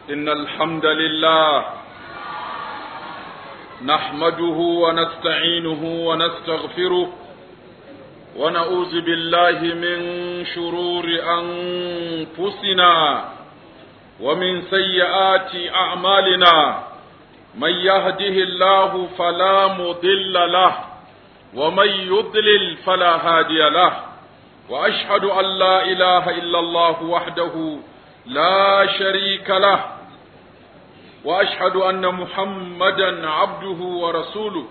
إن الحمد لله نحمده ونستعينه ونستغفره ونعوذ بالله من شرور أنفسنا ومن سيئات أعمالنا من يهده الله فلا مضل له ومن يضلل فلا هادي له وأشهد أن لا إله إلا الله وحده لا شريك له واشهد ان محمدا عبده ورسوله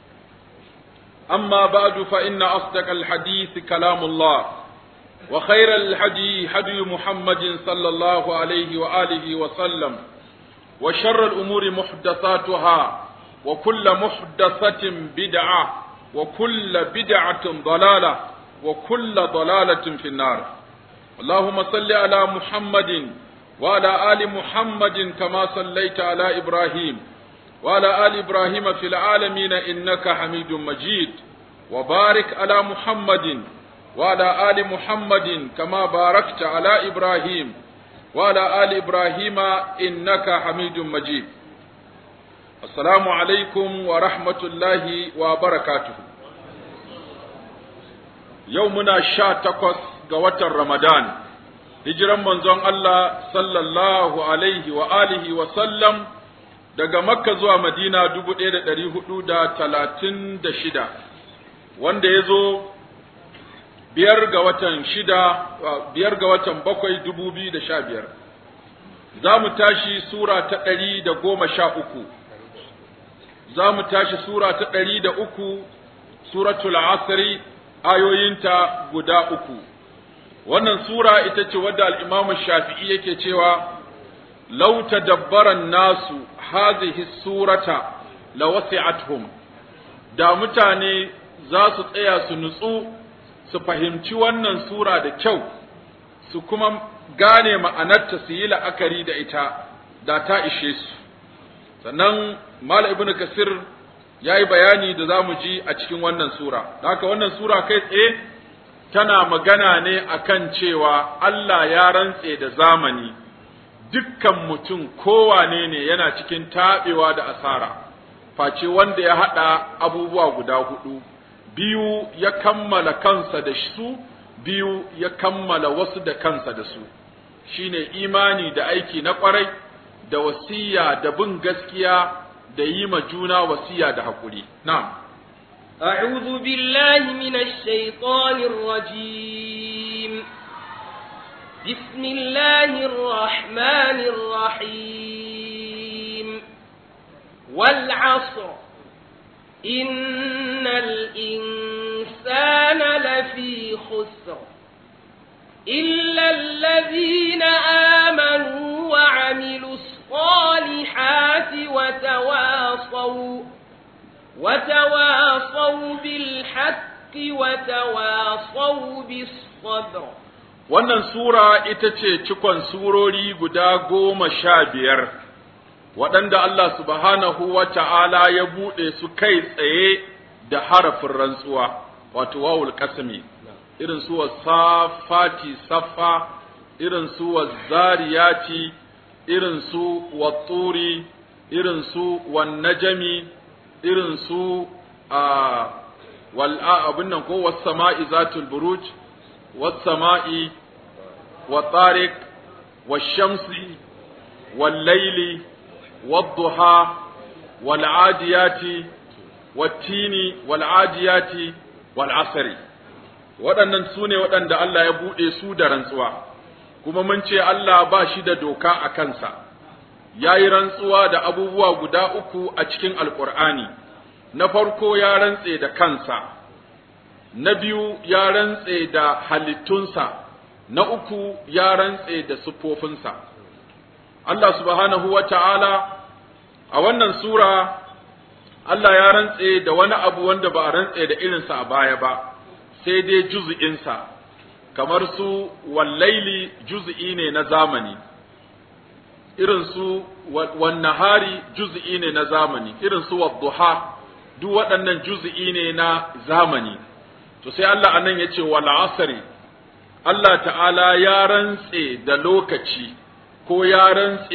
اما بعد فان اصدق الحديث كلام الله وخير الحدي هدي محمد صلى الله عليه واله وسلم وشر الامور محدثاتها وكل محدثه بدعه وكل بدعه ضلاله وكل ضلاله في النار اللهم صل على محمد وعلى آل محمد كما صليت على إبراهيم وعلى آل إبراهيم في العالمين إنك حميد مجيد وبارك على محمد وعلى آل محمد كما باركت على إبراهيم وعلى آل إبراهيم إنك حميد مجيد السلام عليكم ورحمة الله وبركاته يومنا شاتقص قوة رمضان hijiran manzon Allah sallallahu alaihi wa alihi wa sallam daga Makka zuwa Madina dubu ɗaya da ɗari hudu da talatin da shida, wanda ya zo biyar ga watan shida, biyar ga watan bakwai dubu biyu da sha biyar. Za mu tashi Sura ta ɗari da goma sha uku, za mu tashi Sura ta ɗari da uku, Suratul Asri, ayoyinta guda uku. wannan sura ita ce wadda al'imamu shafi'i yake cewa lau tadabbaran nasu hazihi surata la wasi'athum da mutane za su tsaya su nutsu su fahimci wannan sura da kyau su kuma gane ma'anarta su yi la'akari da ita da ta ishe su sannan mala ibnu kasir ya yi bayani da za mu ji a cikin wannan sura haka wannan sura kai tsaye tana magana ne akan cewa Allah ya rantse da zamani dukkan mutum kowane ne yana cikin taɓewa da asara face wanda ya haɗa abubuwa guda hudu biyu ya kammala kansa da su biyu ya kammala wasu da kansa da su shine imani da aiki na ƙwarai da wasiya da bin gaskiya da yi ma juna wasiya da haƙuri na'am أعوذ بالله من الشيطان الرجيم بسم الله الرحمن الرحيم والعصر إن الإنسان لفي خسر إلا الذين آمنوا وعملوا الصالحات وتواصوا وتواصوا بالحق وتواصوا بالصبر wannan sura ita ce cikon surori guda goma sha biyar waɗanda Allah subhanahu wa ta'ala ya buɗe su kai tsaye da harafin rantsuwa wato wawul kasami irin su safati safa irin su zariyati irin su watturi irin su wan najami irin su a wal'a abin nan ko was sama'i zatul buruj was sama'i wa tariq was shamsi wal layli wad duha wal adiyati wat tini wal adiyati wal asri waɗannan su ne waɗanda Allah ya buɗe su da rantsuwa kuma mun ce Allah ba shi da doka a kansa ya yi rantsuwa da abubuwa guda uku a cikin alƙur'ani na farko ya rantse da kansa na biyu ya rantse da halittunsa na uku ya rantse da siffofinsa Allah subhanahu wa ta'ala a wannan sura Allah ya rantse da wani abu wanda ba a rantse da irinsa a baya ba sai dai juz'insa kamar su wallaili juz'i ne na zamani irin su wan nahari juz'i ne na zamani irin su wadduha duk waɗannan juz'i ne na zamani to sai Allah anan yace wal asri Allah ta'ala ya rantse da lokaci ko ya rantse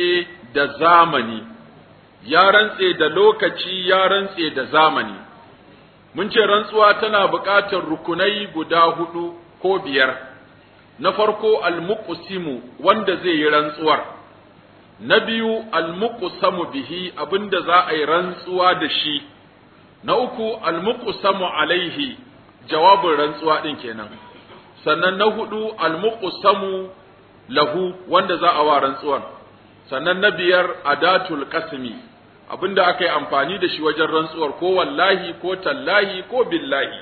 da zamani ya rantse da lokaci ya rantse da zamani mun ce rantsuwa tana buƙatar rukunai guda hudu ko biyar na farko almuqsimu wanda zai yi rantsuwar na biyu almuqsamu bihi abinda za a yi rantsuwa da shi na uku almuqsamu alaihi jawabin rantsuwa din kenan sannan na hudu almuqsamu lahu wanda za a wa rantsuwar sannan na biyar adatul qasmi abinda aka yi amfani da shi wajen rantsuwar ko wallahi ko tallahi ko billahi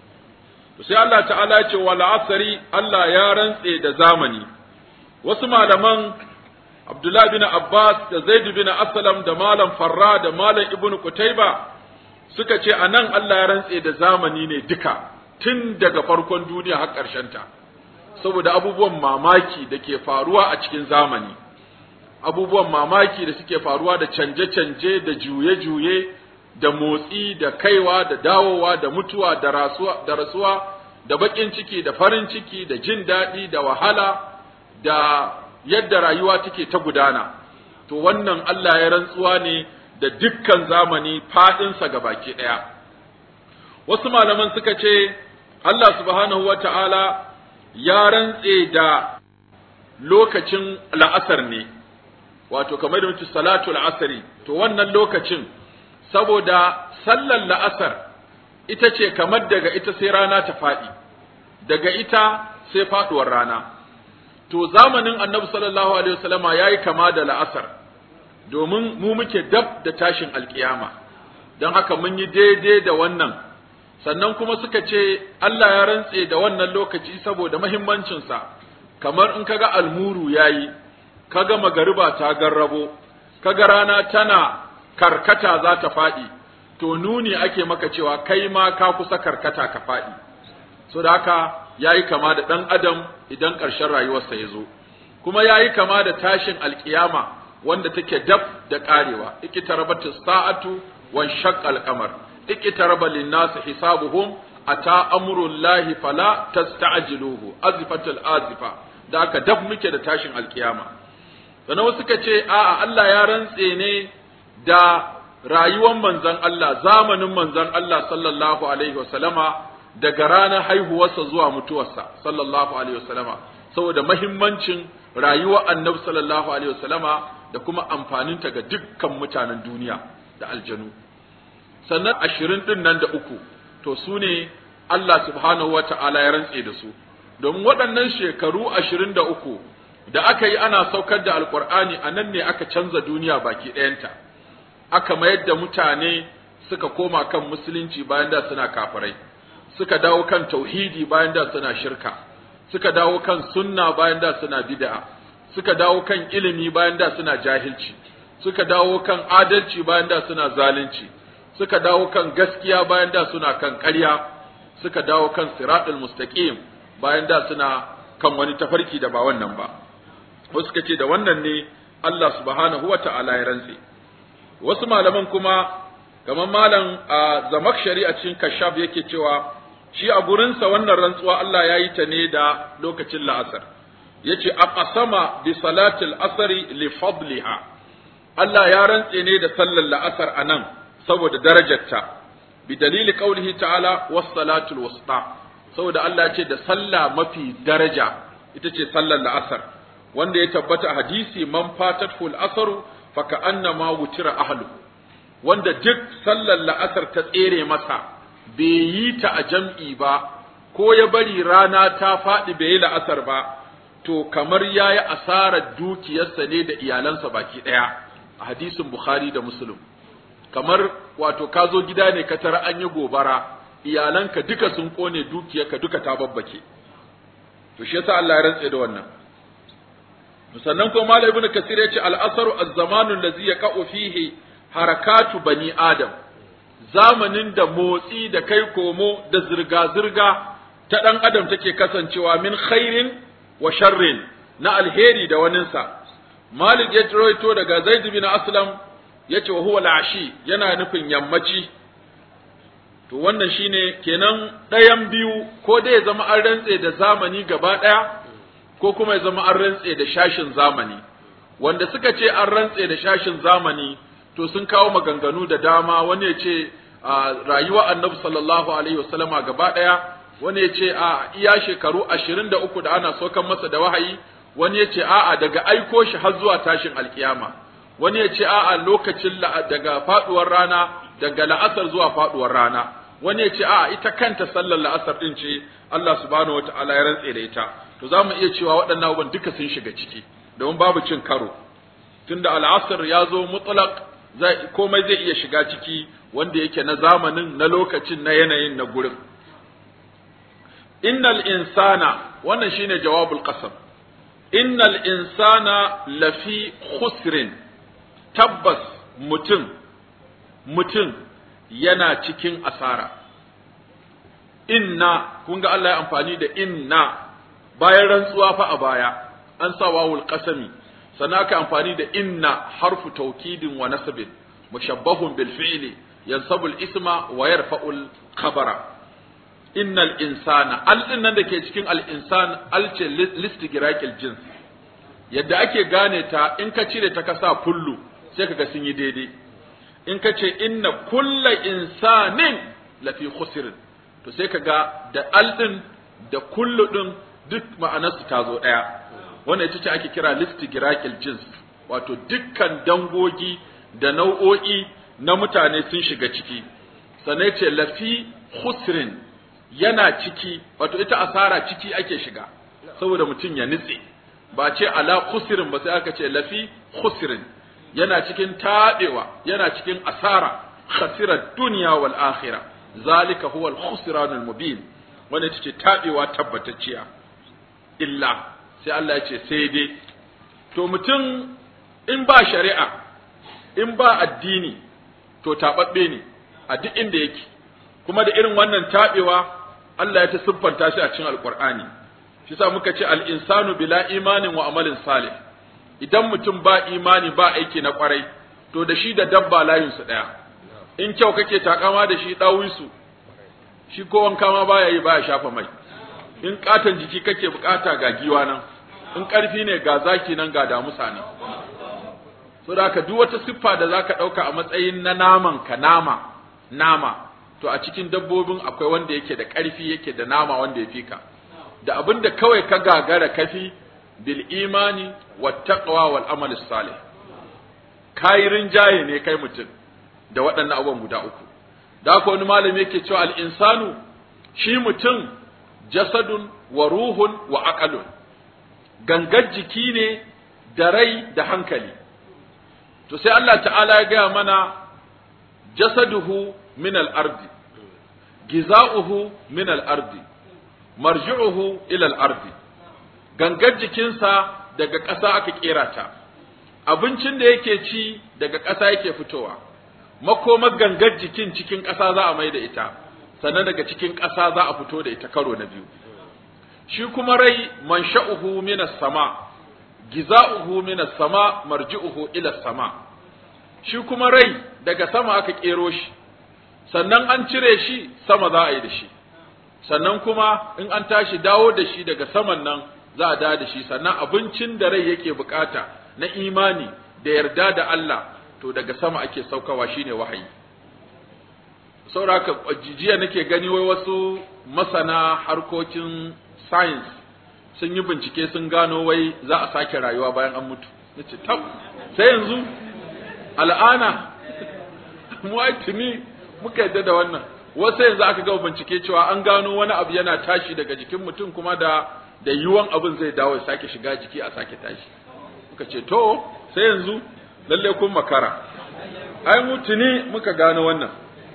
to sai Allah ta'ala ya ce wal asri Allah ya rantse da zamani wasu malaman Abdullah bin Abbas da Zaid bin Aslam da malam Farra da malam Ibn Qutayba suka ce anan Allah ya rantse da zamani ne duka tun daga farkon duniya har ƙarshen ta saboda abubuwan mamaki da ke faruwa a cikin zamani abubuwan mamaki da suke faruwa da canje-canje da juye-juye da motsi da kaiwa da dawowa da mutuwa da rasuwa da rasuwa da bakin ciki da farin ciki da jin daɗi da wahala da yadda rayuwa take ta gudana to wannan Allah ya rantsuwa ne da dukkan zamani faɗinsa ga baki ɗaya wasu malaman suka ce Allah subhanahu wa ta'ala ya rantse da lokacin la'asar ne wato kamar da mutu salatul asari to wannan lokacin saboda sallar la'asar ita ce kamar daga ita sai rana ta faɗi daga ita sai faɗuwar rana to zamanin annabi sallallahu alaihi wasallama yayi kama da la'asar domin mu muke dab da tashin alkiyama don haka mun yi daidai da wannan sannan kuma suka ce Allah ya rantse da wannan lokaci saboda mahimmancinsa kamar in kaga almuru yayi kaga magariba ta garrabo kaga rana tana karkata za ta faɗi to nuni ake maka cewa kai ma ka kusa karkata ka faɗi so da haka yayi kama da ɗan adam idan ƙarshen rayuwarsa ya zo kuma yayi kama da tashin alkiyama wanda take dab da ƙarewa ikitarabatu sa'atu wan shaqqal qamar ikitaraba lin-nas hisabuhum ata amrullahi fala tasta'jiluhu azifatul azifa da aka dab muke da tashin alkiyama sannan wasu suka ce a'a Allah ya rantse ne da rayuwar manzon Allah zamanin manzon Allah sallallahu alaihi wasallama daga ranar haihuwarsa zuwa mutuwarsa sallallahu alaihi wasallama saboda mahimmancin rayuwar annabi sallallahu alaihi wasallama da kuma amfaninta ga dukkan mutanen duniya da aljanu sannan ashirin din nan da uku to su ne Allah subhanahu wa ta'ala ya rantse da su domin waɗannan shekaru ashirin da uku da aka yi ana saukar da alkur'ani a nan ne aka canza duniya baki ɗayanta aka mayar da mutane suka koma kan musulunci bayan da suna kafirai suka dawo kan tauhidi bayan da suna shirka suka dawo kan sunna bayan da suna bid'a suka dawo kan ilimi bayan da suna jahilci suka dawo kan adalci bayan da suna zalunci suka dawo kan gaskiya bayan da suna kan ƙarya suka dawo kan siratul mustaqim bayan da suna kan wani tafarki da ba wannan ba wasu suka ce da wannan ne Allah subhanahu wa ta'ala ya rantse wasu malaman kuma kamar malam a zamakshari a cikin kashaf yake cewa shi a gurinsa wannan rantsuwa Allah ya yi ta ne da lokacin la'asar yace aqsama bi salatil asri li fadliha Allah ya rantse ne da sallar la'asar anan saboda darajarta bi dalili qaulihi ta'ala was salatul wusta saboda Allah ya ce da sallah mafi daraja ita ce sallar la'asar wanda ya tabbata a hadisi man fatatul asaru fa ka'annama wutira ahlu wanda duk sallar la'asar ta tsere masa bai yi ta a jam'i ba ko ya bari rana ta faɗi bai yi la'asar ba to kamar ya yi asarar dukiyarsa ne da iyalansa baki ɗaya a hadisin Bukhari da Muslim kamar wato ka zo gida ne ka tara an yi gobara iyalanka duka sun kone dukiyarka duka ta babbake to shi yasa Allah ya rantse da wannan sannan ko Malam Ibn Kasir ya ce al-asru az-zamanu allazi yaqa'u fihi harakatu bani adam zamanin da motsi da kai komo da zirga-zirga ta ɗan adam take kasancewa min khairin wa sharrin na alheri da waninsa malik ya rawaito daga zaid bin aslam yace wa huwa al-ashi yana nufin yammaci to wannan shine kenan ɗayan biyu ko dai ya zama an rantse da zamani gaba ɗaya ko kuma ya zama an rantse da shashin zamani wanda suka ce an rantse da shashin zamani to sun kawo maganganu da dama wani ya ce a rayuwa annabi sallallahu alaihi wasallama gaba daya wani ya ce a iya shekaru ashirin da uku da ana sokan masa da wahayi wani ya ce a'a daga aiko shi har zuwa tashin alkiyama wani ya ce a'a lokacin daga faduwar rana daga la'asar zuwa faduwar rana wani ya ce a'a ita kanta sallar la'asar din ce Allah subhanahu wata'ala ya rantse da ita to za mu iya cewa waɗannan abubuwan duka sun shiga ciki domin babu cin karo tunda al'asar ya zo mutlaq komai zai iya shiga ciki wanda yake na zamanin na lokacin na yanayin na gurin innal insana wannan shine jawabul qasam innal insana lafi khusrin tabbas mutum mutum yana cikin asara inna kun ga Allah ya amfani da inna bayan rantsuwa fa a baya an sa wawul qasami sannan aka amfani da inna harfu taukidin wa nasbin mushabbahun bil fi'li yansabu al isma wa yarfa'u al khabara innal insana al din nan dake cikin al insan al ce listigiraqil jins yadda ake gane ta in ka cire ta kasa kullu sai kaga sun yi daidai in ka ce inna kulla insanin lafi khusr to sai kaga da al din da kullu din duk ma'anarsu ta zo daya wannan ita ce ake kira listigiraqil jins wato dukkan dangogi da nau'o'i na mutane sun shiga ciki sannan ce lafi khusrin yana ciki wato ita asara ciki ake shiga saboda mutum ya nitse ba ce ala khusrin ba sai aka ce lafi khusrin yana cikin taɗewa yana cikin asara khasira dunya wal akhirah zalika huwa al khusran al mubin wanda ita ce taɗewa tabbatacciya illa sai Allah ya ce sai dai to mutum in ba shari'a in ba addini to taɓaɓɓe ne a duk inda yake kuma da irin wannan taɓewa Allah ya ta siffanta shi a cikin alƙur'ani shi sa muka ce al'insanu bila imanin wa amalin salih idan mutum ba imani ba aiki na ƙwarai to da shi da dabba layinsu ɗaya in kyau kake takama da shi ɗawisu shi ko wanka ma baya yi baya shafa mai in katon jiki kake bukata ga giwa nan in ƙarfi ne ga zaki nan ga damusa ne so da ka duk wata siffa da zaka ɗauka a matsayin na naman ka nama nama to a cikin dabbobin akwai wanda yake da ƙarfi yake da nama wanda ya fi ka da abin da kawai ka gagara kafi bil imani wat taqwa wal amal salih kai rinjaye ne kai mutum da waɗannan abubuwan guda uku da haka wani malami yake cewa al insanu shi mutum jasadun wa ruhun wa aqalun gangar jiki ne da rai da hankali to sai Allah ta'ala ya gaya mana jasaduhu min al-ardi giza'uhu min al-ardi marji'uhu ila al-ardi gangar jikinsa daga ƙasa aka kera ta abincin da yake ci daga ƙasa yake fitowa makomar gangar jikin cikin ƙasa za a mai da ita sannan daga cikin ƙasa za a fito da ita karo na biyu shi kuma rai mansha'uhu minas sama giza'uhu minas sama marji'uhu ila sama shi kuma rai daga sama aka kero shi sannan an cire shi sama za a yi da shi sannan kuma in an tashi dawo da shi daga saman nan za a dawo da shi sannan abincin da rai yake bukata na imani da yarda da Allah to daga sama ake saukawa shine wahayi sauraka jiya nake gani wai wasu masana harkokin science sun yi bincike sun gano wai za a sake rayuwa bayan an mutu nace tab sai yanzu al'ana mu ai tuni muka yadda da wannan wasu yanzu aka ga bincike cewa an gano wani abu yana tashi daga jikin mutum kuma da da yiwuwan abin zai dawo ya sake shiga jiki a sake tashi muka ce to sai yanzu lalle kun makara ai mu tuni muka gano wannan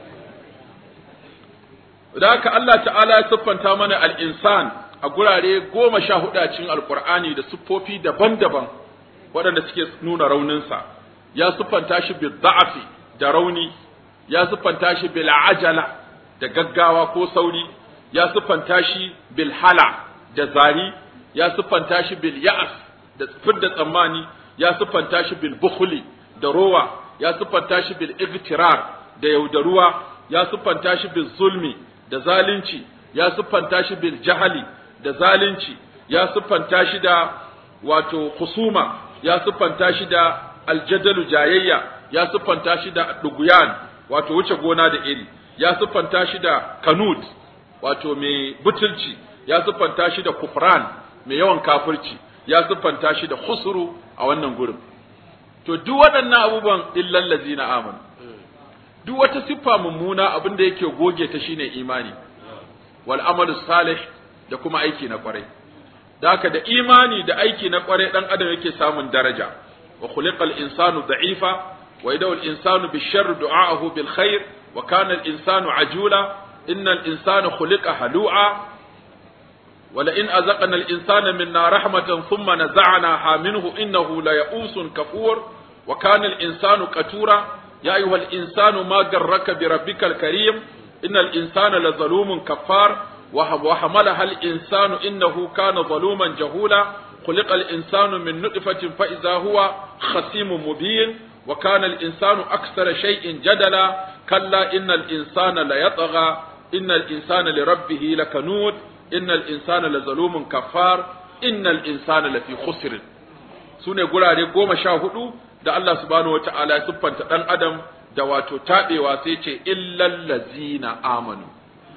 da haka Allah ta'ala ya siffanta mana al-insan a gurare goma sha hudu a cikin alkur'ani da siffofi daban-daban waɗanda suke nuna rauninsa ya siffanta shi bil da'afi da rauni ya siffanta shi bil ajala da gaggawa ko sauri ya siffanta shi bil hala da zari ya siffanta shi bil ya'as da fidda tsammani ya siffanta shi bil bukhli da rowa ya siffanta shi bil igtirar da yaudaruwa ya siffanta shi bil zulmi da zalunci ya siffanta shi bil jahali da zalunci ya siffanta shi da wato husuma ya siffanta shi da aljadalu jayayya ya siffanta shi da duguyan wato wuce gona da iri ya siffanta shi da kanud wato mai butulci ya siffanta shi da kufran mai yawan kafirci ya siffanta shi da khusru a wannan gurin to duk waɗannan abubuwan illal ladzina amanu duk wata siffa mummuna abin da yake goge ta shine imani wal amalu salih da kuma aiki na kwarai da haka da imani da aiki na kwarai dan adam yake samun daraja wa khuliqal insanu da'ifa wa idaw al insanu bisharr du'aahu bil khair wa kana al insanu ajula innal insana khuliqa halu'a ولئن أذقنا الإنسان منا رحمة ثم نزعناها منه إنه ليئوس كفور وكان الإنسان قتورا يا أيها الإنسان ما غرك بربك الكريم إن الإنسان لظلوم كفار وحملها الإنسان إنه كان ظلوما جهولا خلق الإنسان من نطفة فإذا هو خصيم مبين وكان الإنسان أكثر شيء جدلا كلا إن الإنسان ليطغى إن الإنسان لربه لكنود إن الإنسان لظلوم كفار إن الإنسان لفي خسر سنة قرار قوم شاهدوا da Allah subhanahu wa ta'ala ya siffanta ɗan adam da wato taɓewa sai ce illal lazina amanu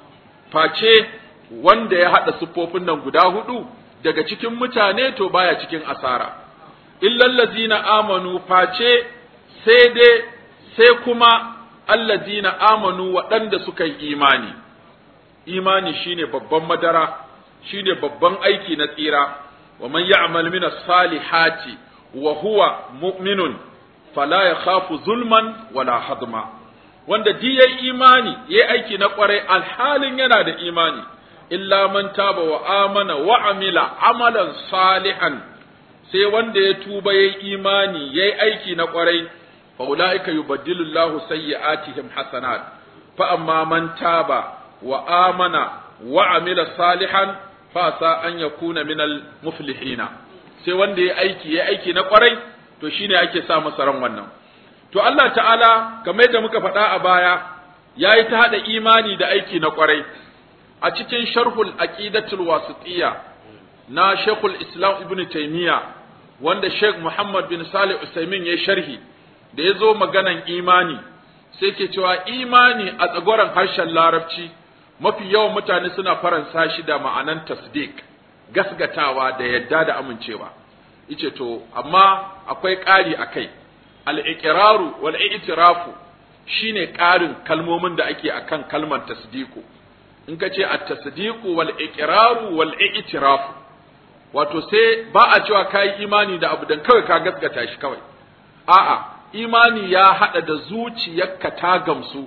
face wanda ya haɗa siffofin nan guda hudu daga cikin mutane to baya cikin asara illal lazina amanu face sai dai sai kuma allazina amanu waɗanda suka yi imani imani shine babban madara shine babban aiki na tsira wa man ya'mal min as-salihati wa huwa mu'minun fala yakhafu zulman wala hadma wanda di yayi imani yayi aiki na kwarai alhalin yana da imani illa man taba wa amana wa amila amalan salihan sai wanda ya tuba yayi imani yayi aiki na kwarai fa ulaika yubaddilu Allahu sayyi'atihim hasanat fa amma man taba wa amana wa amila salihan fa sa an yakuna minal muflihina sai wanda ya aiki ya aiki na kwarai to shine ake sa masa ran wannan to Allah ta'ala kamar yadda muka faɗa a baya yayi ta hada imani da aiki na kwarai a cikin sharhul aqidatul wasitiyya na Sheikhul Islam Ibn Taymiyyah wanda Sheikh Muhammad bin Salih Usaimin ya sharhi da ya zo maganan imani sai ke cewa imani a tsagoran harshen larabci mafi yawan mutane suna faransa shi da ma'anan tasdik gasgatawa da yadda da amincewa yace to amma akwai ƙari a kai al-iqraru wal i'tirafu shine ƙarin kalmomin da ake akan kalmar tasdiku in ka ce at-tasdiqu wal iqraru wal i'tirafu wato sai ba a cewa kai imani da abu dan kawai ka gasgata shi kawai a'a imani ya hada da zuciyarka ta gamsu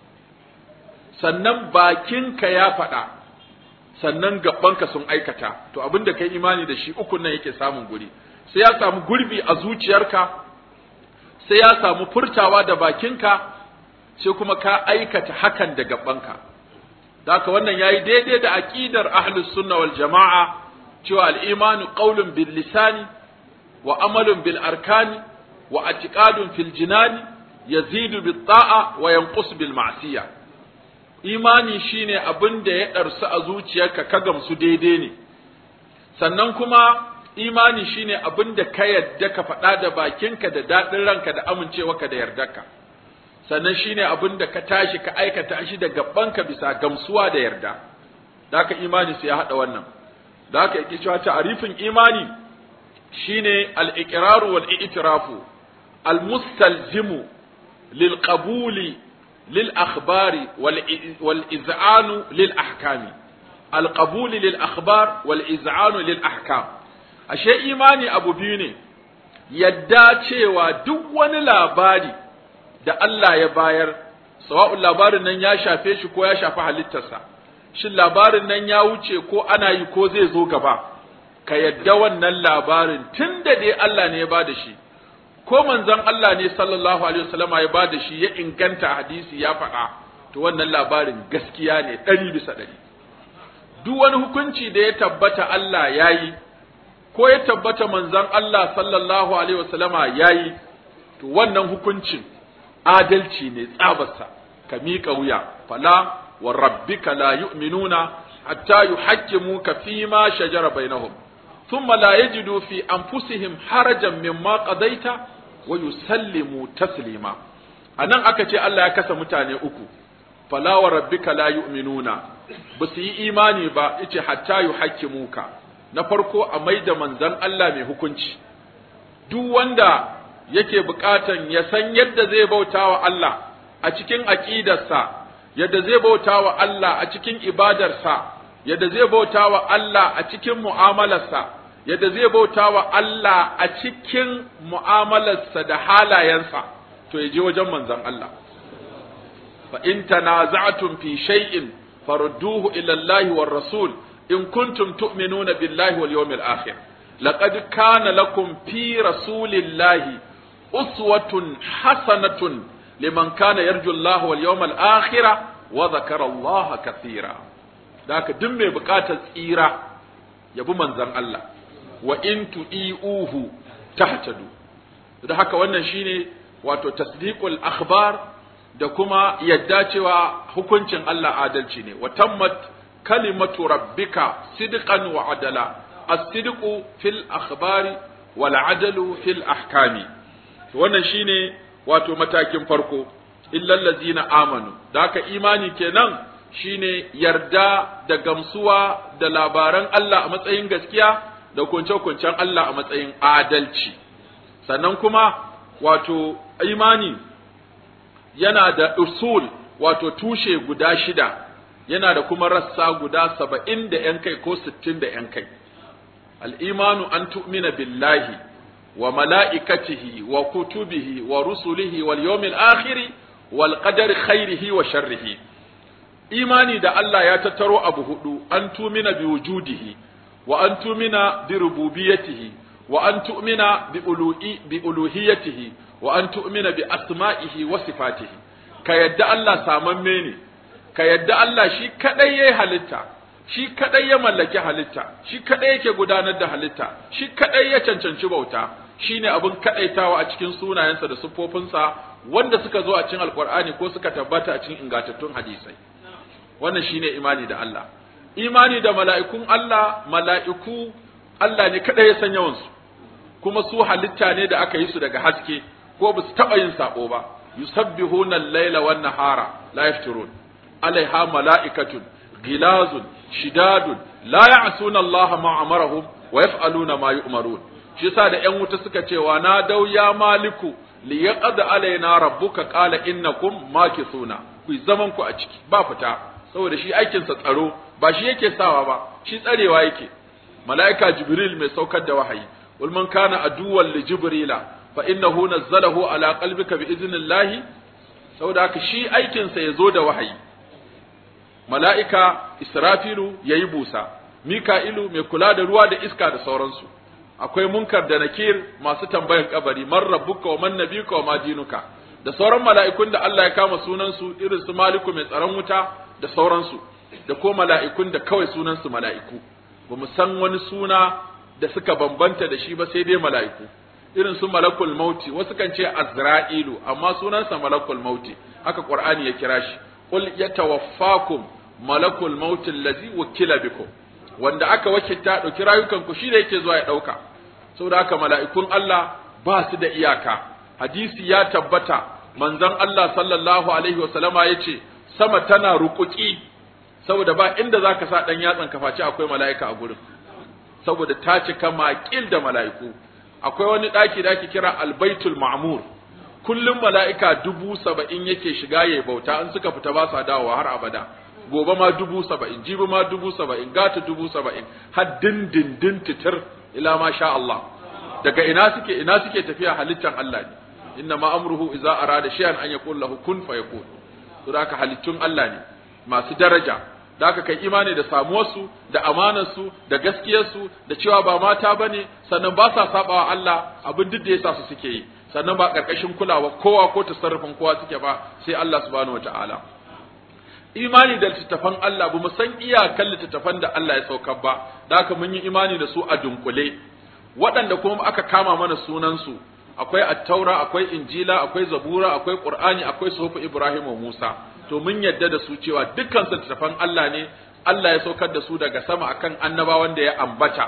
sannan bakinka ya faɗa sannan gabanka sun aikata to abin da kai imani da shi ukun nan yake samun guri sai ya samu gurbi a zuciyarka sai ya samu furtawa da bakinka sai kuma ka aikata hakan da gabanka haka wannan yayi daidai da aqidar ahlus sunna wal jamaa cewa al-imanu qawlun bil lisani wa amalun bil arkani wa i'tiqadun fil jinani yazidu bit ta'a wa yanqus bil ma'siyah imani shine abin da ya ɗarsu a zuciyarka ka gamsu daidai ne sannan kuma imani shine abin da ka yadda ka faɗa da bakinka da daɗin ranka da amincewarka da yardarka sannan shine abin da ka tashi ka aikata shi da gabanka bisa gamsuwa da yarda da haka imani sai ya haɗa wannan da haka yake cewa ta'arifin imani shine al-iqraru wal i'tirafu al-mustalzimu lil qabuli للأخبار والإذعان للأحكام القبول للأخبار والإذعان للأحكام ashe imani abu biyu ne yadda cewa duk wani labari da Allah ya bayar sawa'un labarin nan ya shafe shi ko ya shafi halittarsa shin labarin nan ya wuce ko ana yi ko zai zo gaba ka yadda wannan labarin tun da dai Allah ne ya ba da shi ko manzon Allah ne sallallahu alaihi wasallama ya bada shi ya inganta hadisi ya faɗa to wannan labarin gaskiya ne ɗari bisa ɗari duk wani hukunci da ya tabbata Allah ya yi ko ya tabbata manzon Allah sallallahu alaihi wasallama ya yi to wannan hukuncin adalci ne tsabarsa ka miƙa wuya fala wa rabbika la yu'minuna hatta yuhaqqimuka fima shajara bainahum thumma la yajidu fi anfusihim harajan mimma qadaita wa yusallimu taslima anan aka ce Allah ya kasa mutane uku fala wa rabbika la yu'minuna ba su yi imani ba yace hatta yuhaqqimuka na farko a maida manzon Allah mai hukunci duk wanda yake bukatan ya san yadda zai bauta wa Allah a cikin aqidarsa yadda zai bauta wa Allah a cikin ibadarsa yadda zai bauta wa Allah a cikin mu'amalarsa yadda zai bauta wa Allah a cikin mu'amalarsa da halayensa to ya je wajen manzon Allah fa in tanaza'tum fi shay'in farudduhu ila Allah war rasul in kuntum tu'minuna billahi wal yawmil akhir laqad kana lakum fi rasulillahi uswatun hasanatun liman kana yarju Allah wal yawmal akhir wa dhakara Allah kathira daka duk mai bukatar tsira yabi manzon Allah wa in tu'iuhu tahtadu da haka wannan shine wato tasdiqul akhbar da kuma yadda cewa hukuncin Allah adalci ne wa tammat kalimatu rabbika sidqan wa adala as-sidqu fil akhbari wal adalu fil ahkami wannan shine wato matakin farko illal ladzina amanu da haka imani kenan shine yarda da gamsuwa da labaran Allah a matsayin gaskiya da kunce-kuncen Allah a matsayin adalci sannan kuma wato imani yana da usul wato tushe guda shida yana da kuma rassa guda saba'in da ‘yan kai ko sittin da ‘yan kai al'imanu an tu'mina billahi wa mala'ikatihi wa kutubihi wa rusulihi wal yawmil akhiri wal qadari khairihi wa sharrihi imani da Allah ya tattaro abu hudu an tumina bi wujudihi wa an tumina bi rububiyatihi wa an tu'mina bi uluhi bi uluhiyatihi wa an tu'mina bi asma'ihi wa sifatihi ka yadda Allah samamme ne ka yadda Allah shi kadai yayi halitta shi kadai ya mallaki halitta shi kadai yake gudanar da halitta shi kadai ya cancanci bauta shine abin kadaitawa a cikin sunayensa da siffofinsa wanda suka zo a cikin alqur'ani ko suka tabbata a cikin ingantattun hadisai wannan shine imani da Allah imani da mala'ikun Allah mala'iku Allah ne kadai ya san yawansu kuma su halitta ne da aka yi su daga haske ko ba su taɓa yin saɓo ba yusabbihuna al-laila wan nahara la yafturun alaiha mala'ikatun gilazun shidadun la ya'suna Allah ma amarahum wa yaf'aluna ma yu'marun shi yasa da ƴan wuta suka ce wa na dau ya maliku li yaqad alaina rabbuka qala innakum makithuna ku zaman ku a ciki ba fita saboda shi aikin sa tsaro ba shi yake sawa ba shi tsarewa yake mala'ika jibril mai saukar da wahayi wal man kana aduwwan li jibrila fa innahu nazzalahu ala qalbika bi idnillahi saboda haka shi aikin sa yazo da wahayi mala'ika israfilu yayi busa mika'ilu mai kula da ruwa da iska da sauransu akwai munkar da nakir masu tambayan kabari man rabbuka wa man nabiyuka wa ma dinuka da sauran mala'ikun da Allah ya kama sunan su irin su maliku mai tsaron wuta da sauransu da ko mala'ikun da kawai sunan su mala'iku ba mu san wani suna da suka bambanta da shi ba sai dai mala'iku irin su malakul mauti wasu kan ce azra'ilu amma sunansa malakul mauti haka qur'ani ya kira shi qul yatawaffakum malakul mauti allazi wukila bikum wanda aka wakilta dauki rayukan ku shi da yake zuwa ya dauka saboda haka mala'ikun Allah ba su da iyaka hadisi ya tabbata manzon Allah sallallahu alaihi wasallama yace sama tana rukuki saboda ba inda zaka sa dan yatsan kafaci akwai mala'ika a gurin saboda ta cika maƙil da mala'iku akwai wani ɗaki da ake kira albaitul ma'mur kullum mala'ika dubu saba'in yake shiga ya bauta an suka fita ba sa dawowa har abada gobe ma dubu saba'in jibi ma dubu saba'in gata dubu saba'in har dindindin titir ila ma sha Allah daga ina suke ina suke tafiya halittan Allah ne inna ma amruhu idza arada shay'an an yaqul lahu kun fayakun to haka halittun Allah ne masu daraja da aka kai imani da samuwarsu da amanarsu da gaskiyarsu da cewa ba mata bane sannan ba sa sabawa Allah abin duk da yasa su suke yi sannan ba karkashin kulawa kowa ko tasarrufin kowa suke ba sai Allah subhanahu wataala imani da littattafan Allah ba mu san iyakan littattafan da Allah ya saukar ba da haka mun yi imani da su a dunkule waɗanda kuma aka kama mana sunansu akwai attaura akwai injila akwai zabura akwai qur'ani akwai suhufu ibrahim wa musa to mun yadda da su cewa dukkan littattafan Allah ne Allah ya saukar da su daga sama akan annabawan da ya ambata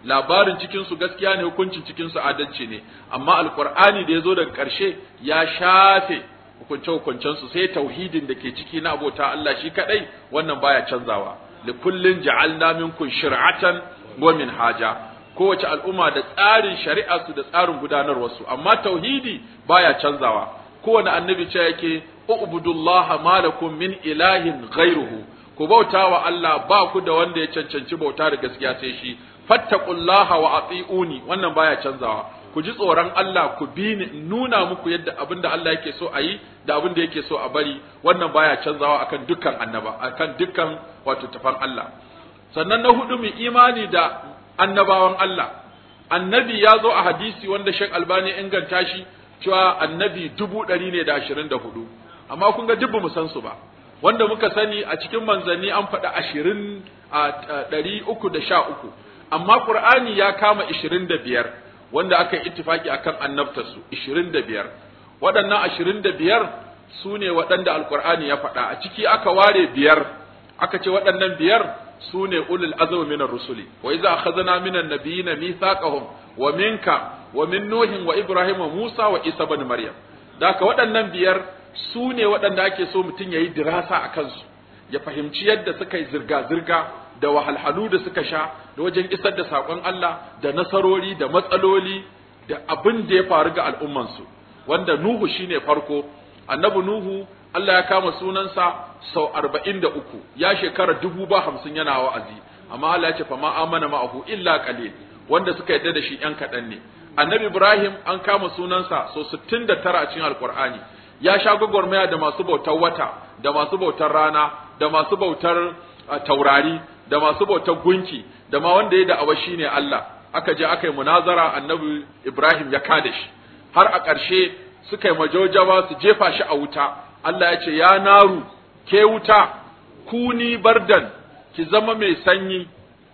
labarin cikin su gaskiya ne hukuncin cikin su adalci ne amma alqur'ani da yazo daga ƙarshe ya shafe hukunce hukuncen su sai tauhidin da ke ciki na abota Allah shi kadai wannan baya canzawa likullin ja'alna minkum shir'atan wa minhaja kowace al'umma da tsarin shari'a su da tsarin gudanarwar su amma tauhidi baya canzawa kowane annabi ce yake ubudullaha malakum min ilahin ghairuhu ku bauta wa Allah ba ku da wanda ya cancanci bauta da gaskiya sai shi fattaqullaha wa ati'uni wannan baya canzawa ku ji tsoron Allah ku bi ni nuna muku yadda abinda Allah yake so a yi da abinda yake so a bari wannan baya canzawa akan dukkan annaba akan dukkan wato tafan Allah sannan na hudu mu imani da annabawan Allah annabi ya zo a hadisi wanda Sheikh Albani inganta shi cewa annabi dubu ɗari ne da ashirin da hudu amma kun ga dubba mu san su ba wanda muka sani a cikin manzanni an faɗi ashirin a ɗari uku da sha uku amma Qur'ani ya kama ishirin da biyar wanda aka yi ittifaki akan annabtarsu ishirin da biyar waɗannan ashirin da biyar su ne waɗanda alƙur'ani ya faɗa a ciki aka ware biyar aka ce waɗannan biyar su ne ulul azmi minar rusuli wa iza akhadna minan nabiyina mithaqahum wa minka wa min nuhin wa ibrahim wa musa wa isa ibn maryam daka waɗannan biyar su ne waɗanda ake so mutum yayi dirasa a kansu ya fahimci yadda suka yi zirga zirga da wahalhalu da suka sha da wajen isar da saƙon Allah da nasarori da matsaloli da abin da ya faru ga al'ummansu wanda Nuhu shine farko annabi Nuhu Allah ya kama sunansa sau arba'in da uku ya shekara dubu ba hamsin yana wa'azi amma Allah ya ce fa ma amana ma'ahu illa qalil wanda suka yadda da shi yan kaɗan ne annabi Ibrahim an kama sunansa sau sittin da tara a cikin alkur'ani ya sha gwagwarmaya da masu bautar wata da masu bautar rana da masu bautar taurari da masu bautar gunki da ma wanda ya da'awa shine Allah aka je aka yi munazara annabi Ibrahim ya kada shi har a ƙarshe suka yi majojawa su jefa shi a wuta Allah ya ce ya naru ke wuta kuni bardan ki zama mai sanyi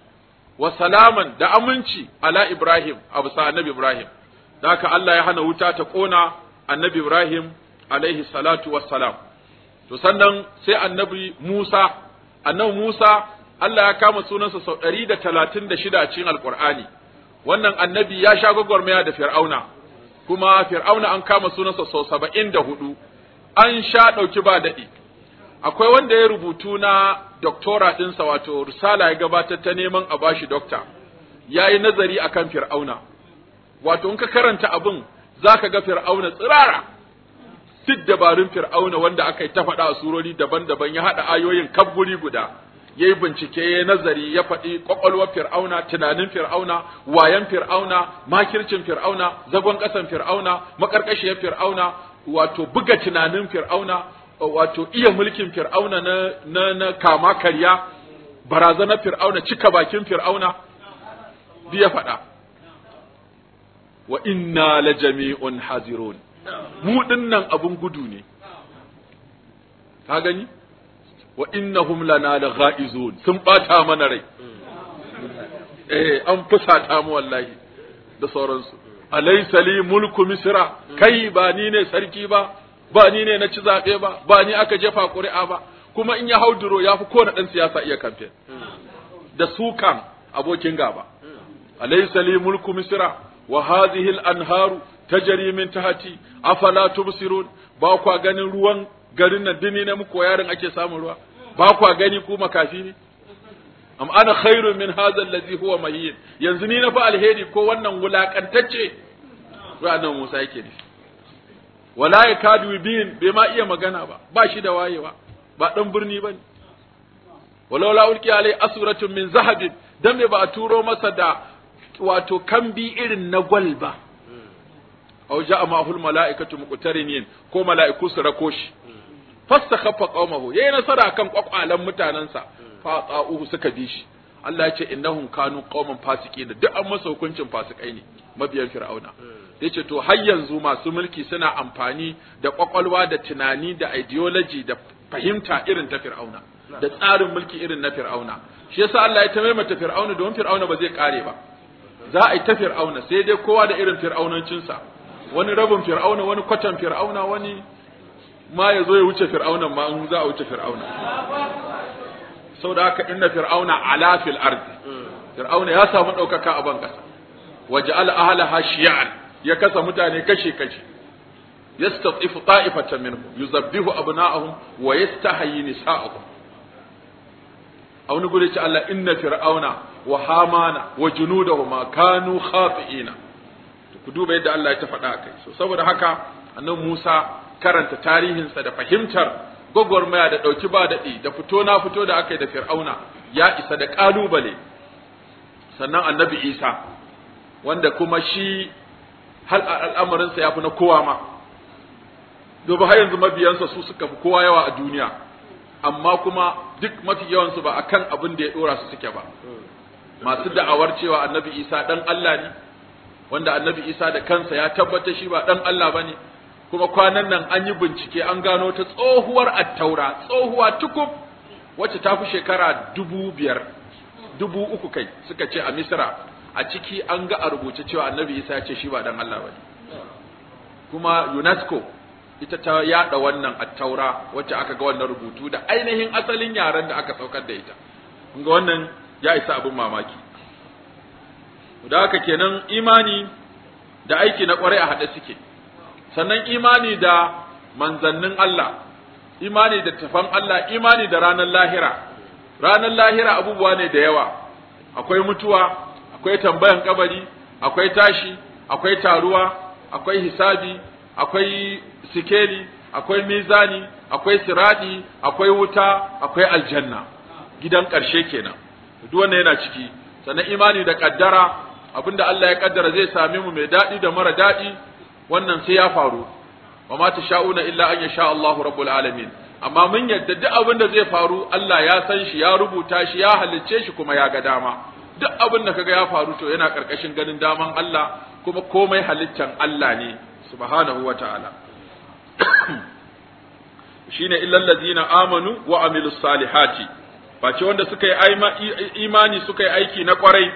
wa salaman da aminci ala Ibrahim a bisa annabi Ibrahim da haka Allah ya hana wuta ta kona annabi Ibrahim alaihi salatu wassalam to sannan sai annabi Musa annabi Musa Allah ya kama sunansa sau ɗari da talatin da shida a cikin Alƙur'ani wannan annabi ya sha gwagwarmaya da Fir'auna kuma Fir'auna an kama sunansa sau saba'in da hudu an sha ɗauki ba daɗi akwai wanda ya rubutu na doktora ɗinsa wato risala ya gabatar ta neman a bashi dokta ya yi nazari akan Fir'auna wato in ka karanta abin za ka ga Fir'auna tsirara duk dabarun Fir'auna wanda aka yi ta faɗa a surori daban-daban ya haɗa ayoyin kaf guri guda ya yi bincike ya nazari ya faɗi ƙwaƙwalwar fir'auna tunanin fir'auna wayan fir'auna makircin fir'auna zagon ƙasan fir'auna maƙarƙashiyar fir'auna wato buga tunanin fir'auna wato iya mulkin fir'auna na, na, na kama karya barazanar fir'auna cika bakin fir'auna biya faɗa wa inna la jami'un hazirun mu dinnan abun gudu ne ka gani wa innahum lana lagha'izun sun bata mana rai eh an fusata mu wallahi da sauransu alaysa li mulku misra kai ba ni ne sarki ba ba ni ne na ci zabe ba ba ni aka jefa ƙuri'a ba kuma in ya hauduro ya fi kowane ɗan siyasa iya kamfen da sukan abokin gaba alaysa li mulku misra wa hadhihi al-anharu tajri min tahti afala tubsirun ba kwa ganin ruwan garin nan dini na muku yarin ake samun ruwa ba kwa gani ku makafi ne am ana khairun min hadha allazi huwa mahin yanzu ni na fa alheri ko wannan wulakantacce ranan Musa yake ne wala yakadu bin bai ma iya magana ba ba shi da wayewa ba dan birni bane walau la ulki alai asuratun min zahabin dan me ba a turo masa da wato kambi irin na gwal ba aw ja'a ma'ahul mala'ikatu muqtarinin ko mala'iku su rako shi fastakhaffa qaumahu yayi nasara akan kwakwalan mutanansa fa tsa'uhu suka bi shi Allah ya ce innahum kanu qauman fasiqin duk an masa hukuncin fasikai ne mabiyan fir'auna yace to har yanzu masu mulki suna amfani da kwakwalwa da tunani da ideology da fahimta irin ta fir'auna da tsarin mulki irin na fir'auna shi yasa Allah ya tamaimata fir'auna don fir'auna ba zai kare ba za a yi ta fir'auna sai dai kowa da irin fir'aunancinsa wani rabin fir'auna wani kwatan fir'auna wani ma ya zo ya wuce fir'aunan ma in za a wuce fir'auna saboda haka inna fir'auna ala fil ardi fir'auna ya samu daukaka a ban kasa waja'al ahlaha shi'an ya kasa mutane kashe kashe yastatifu ta'ifatan minhum yuzabbihu abna'ahum wa yastahyi nisa'ahum a wani guri ce Allah inna fir'auna wa hamana wa junudahuma kanu khati'ina ku duba yadda Allah ya ta faɗa kai so saboda haka annabi Musa karanta tarihinsa da fahimtar gwagwarmaya da ɗauki ba daɗi da fito na fito da aka yi da fir'auna ya isa da ƙalubale sannan annabi Isa wanda kuma shi hal al'amarinsa ya fi na kowa ma domin har yanzu mabiyansa su suka fi kowa yawa a duniya amma kuma duk mafi yawansu ba akan abin da ya dora su suke ba masu da'awar cewa annabi isa dan Allah ne wanda annabi isa da kansa ya tabbata shi ba dan Allah bane kuma kwanan nan an yi bincike an gano ta tsohuwar attaura tsohuwa tukub wacce ta fi shekara dubu biyar dubu uku kai suka ce a misra a ciki an ga a rubuce cewa annabi isa ya ce shi ba dan Allah bane kuma UNESCO ita ta yada wannan attaura wacce aka ga wannan rubutu da ainihin asalin yaren da aka saukar da ita kun ga wannan ya isa abin mamaki da haka kenan imani da aiki na kwarai a haɗe suke sannan imani da manzannin Allah imani da tafan Allah imani da ranar lahira ranar lahira abubuwa ne da yawa akwai mutuwa akwai tambayan kabari akwai tashi akwai taruwa akwai hisabi akwai sikeli akwai mizani akwai siradi akwai wuta akwai aljanna gidan ƙarshe kenan duk wannan yana ciki sannan imani da kaddara abinda Allah ya kaddara zai same mu mai daɗi da mara daɗi wannan sai ya faru wa ma tasha'una illa an yasha Allahu rabbul alamin amma mun yadda duk abin da zai faru Allah ya san shi ya rubuta shi ya halicce shi kuma ya ga dama duk abin da kaga ya faru to yana karkashin ganin daman Allah kuma komai halittan Allah ne subhanahu wa ta'ala shine illal ladina amanu wa amilus salihati face wanda suka yi imani suka yi aiki na kwarai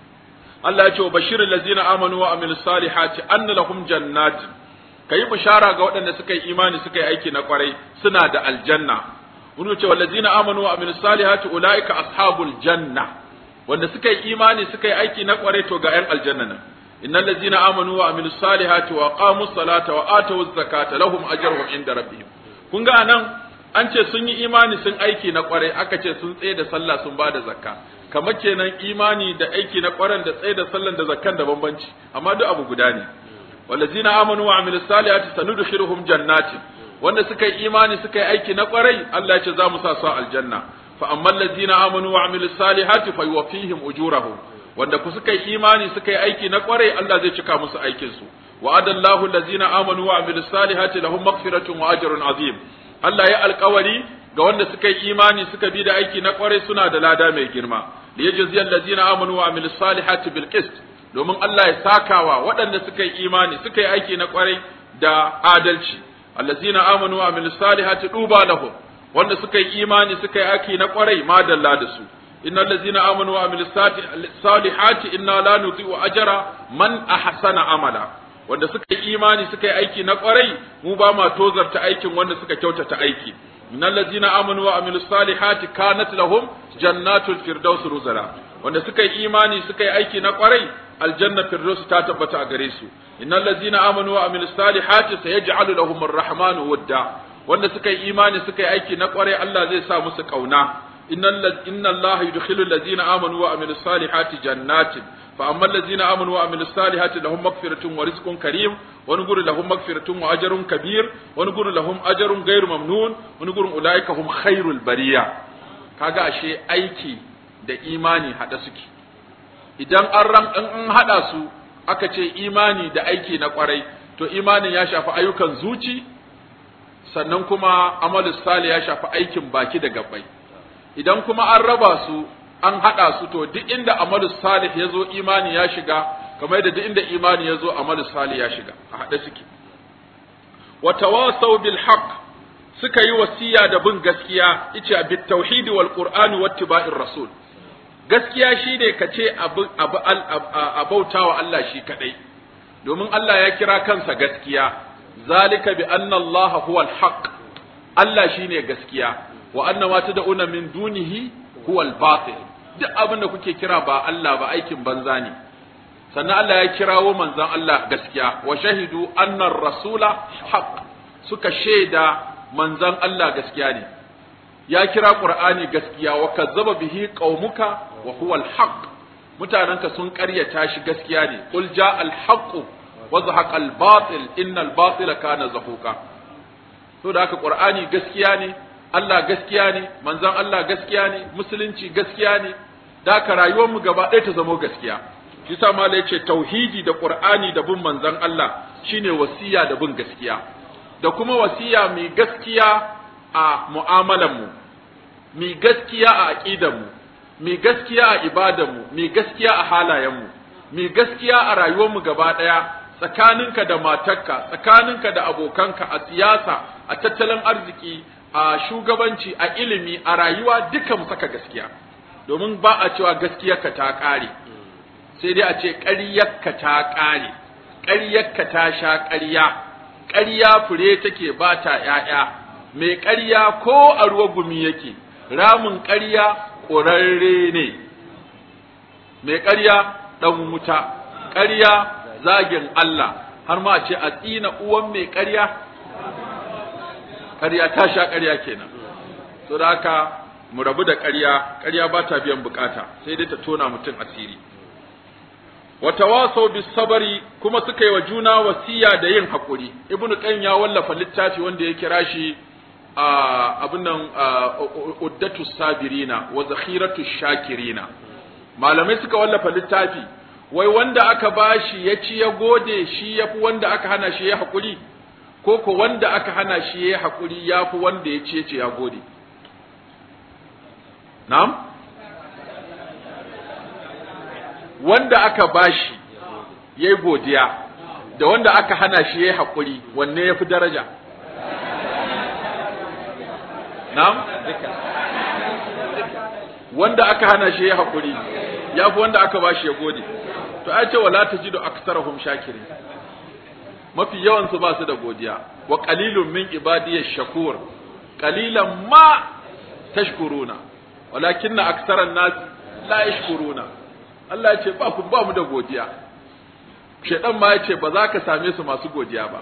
Allah ya ce wa bashirul ladina amanu wa amilus salihati anna lahum jannatin kai bishara ga waɗanda suka yi imani suka yi aiki na kwarai suna da aljanna wani ce wallazina amanu wa amilus salihati ulaika ashabul janna wanda suka yi imani suka yi aiki na kwarai to ga 'yan aljanna nan innal ladzina amanu wa amilus salihati wa qamus salata wa atawuz zakata lahum ajruhum inda rabbihim kun ga nan an ce sun yi imani sun aiki na kwarai aka ce sun tsaye da sallah sun ba da zakka kamar kenan imani da aiki na kwaran da tsaye da sallan da zakkan da bambanci amma duk abu guda ne wallazina amanu wa amilus salihati sanudkhiluhum jannatin wanda suka yi imani suka yi aiki na kwarai Allah ya ce za mu sa su aljanna fa ammal ladzina amanu wa amilus salihati fayuwaffihim ujurahum wanda ku suka yi imani suka yi aiki na kwarai Allah zai cika musu aikin su wa'adallahu allazina amanu wa amilus salihati lahum maghfiratun wa ajrun azim Allah ya alkawari ga wanda suka yi imani suka bi da aiki na kwarai suna da lada mai girma liyajziyal ladzina amanu wa amilus salihati bil qist domin Allah ya sakawa waɗanda suka yi imani suka yi aiki na kwarai da adalci allazina amanu wa amilus salihati duba lahum wanda suka yi imani suka yi aiki na kwarai madalla da su innal ladzina amanu wa amilus salihati inna la nudhi'u ajra man ahsana amala wanda suka yi imani suka yi aiki na kwarai mu ba ma tozarta aikin wanda suka kyautata aiki innal ladzina amanu wa amilus salihati kanat lahum jannatul firdaus ruzala wanda suka yi imani suka yi aiki na kwarai aljanna firdaus ta tabbata a gare su innal ladzina amanu wa amilus salihati sayaj'alu lahum arrahmanu wadda wanda suka yi imani suka yi aiki na kwarai Allah zai sa musu kauna innal inna Allah yudkhilu allazina amanu wa amilus salihati jannatin fa amma allazina amanu wa amilus salihati lahum maghfiratun wa rizqun karim wa nuguru lahum maghfiratun wa ajrun kabir wa nuguru lahum ajrun ghairu mamnun wa nuguru ulaika hum khairul bariya kaga ashe aiki da imani hada suke idan an ran an hada su aka ce imani da aiki na kwarai to imanin ya shafi ayyukan zuci sannan kuma amalus salih ya shafi aikin baki da gabbai idan kuma an raba su an haɗa su to duk inda amalus salih ya zo imani ya shiga kamar yadda duk inda imani ya zo amalus salih ya shiga a haɗe suke wa tawasaw bil haqq suka yi wasiya da bin gaskiya ice bit tauhidi wal qur'ani wattiba'ir rasul gaskiya shine ka ce abu abu abautawa Allah shi kadai domin Allah ya kira kansa gaskiya zalika bi anna Allah huwa al haqq Allah shine gaskiya wa anna ma tad'una min dunihi huwa al-batil duk abin da kuke kira ba Allah ba aikin banza ne sannan Allah ya kirawo manzon Allah gaskiya wa shahidu anna rasula haqq suka shaida manzon Allah gaskiya ne ya kira Qur'ani gaskiya wa kazzaba bihi qaumuka wa huwa al-haqq mutananka sun ƙaryata shi gaskiya ne qul jaa al-haqq wa zahaqa al-batil innal batila kana zahuqa to da haka Qur'ani gaskiya ne Allah gaskiya ne manzon Allah gaskiya ne musulunci gaskiya ne da haka rayuwar mu gaba ɗaya ta zama gaskiya shi sa mala yace tauhidi da Qur'ani da bin manzon Allah shine wasiya da bin gaskiya da kuma wasiya mai gaskiya a mu'amalanmu mai gaskiya a aƙidanmu mai gaskiya a ibadanmu mai gaskiya a halayenmu mai gaskiya a rayuwarmu gaba ɗaya tsakaninka da matarka tsakaninka da abokanka a siyasa a tattalin arziki a shugabanci a ilimi a rayuwa duka mu saka gaskiya domin ba a cewa gaskiyarka ta ƙare sai dai a ce ƙaryarka ta ƙare ƙaryarka ta sha ƙarya ƙarya fure take ba ta ‘ya'ya, mai ƙarya ko a ruwa gumi yake, ramin ƙarya ƙurarre ne, mai ƙarya ɗan wuta, ƙarya zagin Allah, har ma ce a tsina uwan mai ƙarya? Ƙarya ta sha ƙarya kenan. So da haka mu rabu da ƙarya, ƙarya ba ta biyan bukata, sai dai ta tona mutum asiri. watawasau bis sabari kuma suka yi wa juna wasiya da yin haƙuri ibnu qayyim ya wallafa littafi wanda ya kira shi abin nan uddatu sabirina wa zakhiratu shakirina malamai suka wallafa littafi wai wanda aka bashi ya ci ya gode shi yafi wanda aka hana shi ya haƙuri ko ko wanda aka hana shi ya haƙuri yafi wanda ya ci ya ce ya gode na'am wanda aka bashi yayi godiya da wanda aka hana shi yayi hakuri wanne yafi daraja na'am wanda aka hana shi yayi hakuri yafi wanda aka bashi ya gode to ai ce wala tajidu aktsarahum shakirin mafi yawan su ba su da godiya wa qalilun min ibadiyash shakur qalilan ma tashkuruna walakinna aktsaran nas la yashkuruna Allah ya ce ba ku ba mu da godiya shedan ma ya ce ba za ka same su masu godiya ba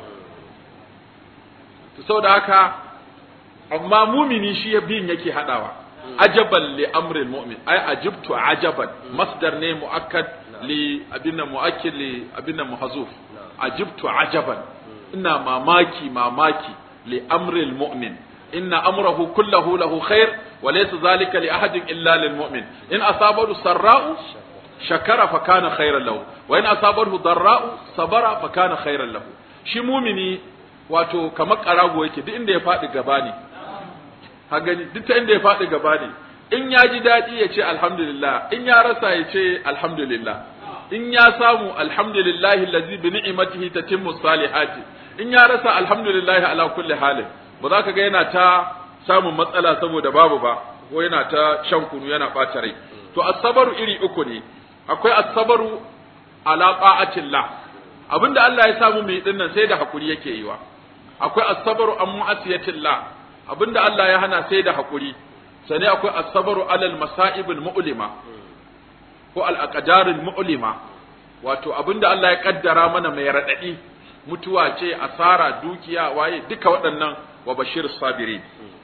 to saboda haka amma mumini shi ya bin yake hadawa ajaban li amril mu'min ai ajibtu ajaban masdar ne muakkad li abinna muakkid li abinna muhazuf ajibtu ajaban ina mamaki mamaki li amril mu'min inna amrahu kullahu lahu khair wa laysa zalika li ahadin illa lil mu'min in asabahu sarra'u shakara fa kana khairan lahu wa in asabahu darra'u sabara fa kana khairan lahu shi mumini wato kamar karago yake duk inda ya faɗi gaba ne ha gani duk ta inda ya faɗi gaba ne in ya ji daɗi ya ce alhamdulillah in ya rasa ya ce alhamdulillah in ya samu alhamdulillahi allazi bi ni'matihi tatimmu salihati in ya rasa alhamdulillah ala kulli halin ba za ka ga yana ta samun matsala saboda babu ba ko yana ta shan kunu yana ɓata rai to asabaru iri uku ne akwai asabaru ala ta'atillah abinda Allah ya samu mai dinnan sai da hakuri yake yiwa akwai asabaru an mu'asiyatillah abinda Allah ya hana sai da hakuri sane akwai asabaru alal masa'ibul mu'lima ko al aqdarul mu'lima wato abinda Allah ya kaddara mana mai radadi mutuwa ce asara dukiya waye duka waɗannan wa bashir sabirin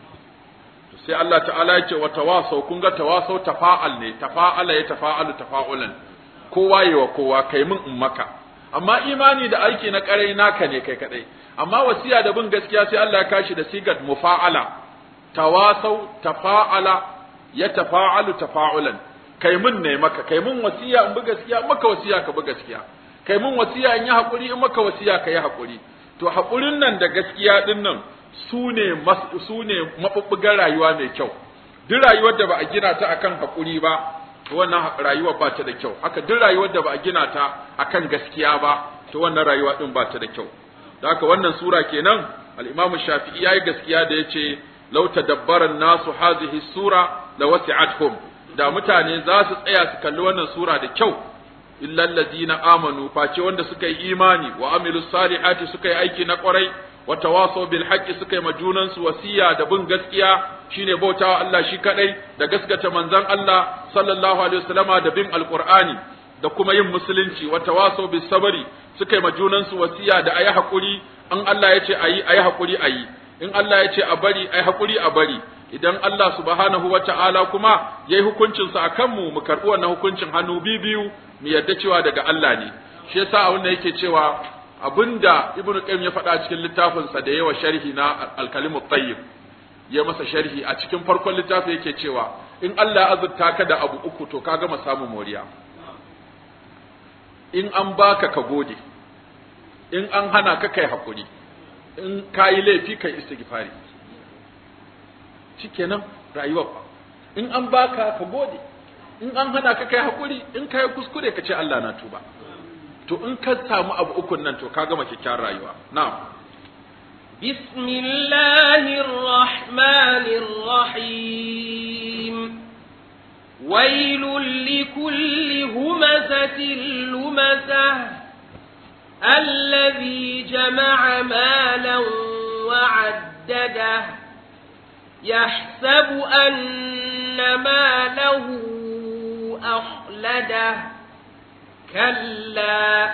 sai Allah ta'ala yake wa tawasau kun ga tawasau tafa'al ne tafa'ala ya tafa'alu tafa'ulan kowa yi wa kowa kai min in maka amma imani da aiki na karai naka ne kai kadai amma wasiya da bin gaskiya sai Allah ya kashi da sigat mufa'ala tawasau tafa'ala ya tafa'alu tafa'ulan kai min ne maka kai min wasiya in bi gaskiya maka wasiya ka bi gaskiya kai min wasiya in yi hakuri in maka wasiya ka yi hakuri to hakurin nan da gaskiya din nan su ne su ne mabubbugan rayuwa mai kyau duk rayuwar da ba a gina ta akan hakuri ba to wannan rayuwa ba ta da kyau haka duk rayuwar da ba a gina ta akan gaskiya ba to wannan rayuwa din ba ta da kyau da haka wannan sura kenan al-Imam Shafi'i yayi gaskiya da yace law tadabbara nasu hadhihi sura la wasi'atuhum da mutane za su tsaya su kalli wannan sura da kyau illal ladina amanu face wanda suka yi imani wa amilus salihati suka yi aiki na kwarai wa tawasaw bil haqqi suka yi ma junansu wasiya da bin gaskiya shine bautawa Allah shi kadai da gaskata manzon Allah sallallahu alaihi wasallama da bin alqur'ani da kuma yin musulunci wa tawasaw bis sabri suka yi ma junansu wasiya da ayi hakuri in Allah ya ce ayi ayi hakuri ayi in Allah ya ce a bari ayi hakuri a bari idan Allah subhanahu wa ta'ala kuma yayi hukuncin sa akan mu mu karbi wannan hukuncin hannu biyu mu yarda cewa daga Allah ne shi yasa a wannan yake cewa abinda ibnu qayyim ya faɗa cikin littafin sa da yawa sharhi na al-kalimu tayyib ya masa sharhi a cikin farkon littafi yake cewa in Allah ya azurta ka da abu uku to ka gama samun moriya in an baka ka gode in an hana ka kai hakuri in kayi laifi kai istighfari shikenan rayuwar in an baka ka gode in an hana ka kai hakuri in kai kuskure ka ce Allah na tuba to in ka samu abu ukun nan to ka gama kyakkyawar rayuwa na'am بسم الله الرحمن الرحيم ويل لكل همزة لمزة الذي جمع مالا وعدده يحسب أن ماله أخلده كلا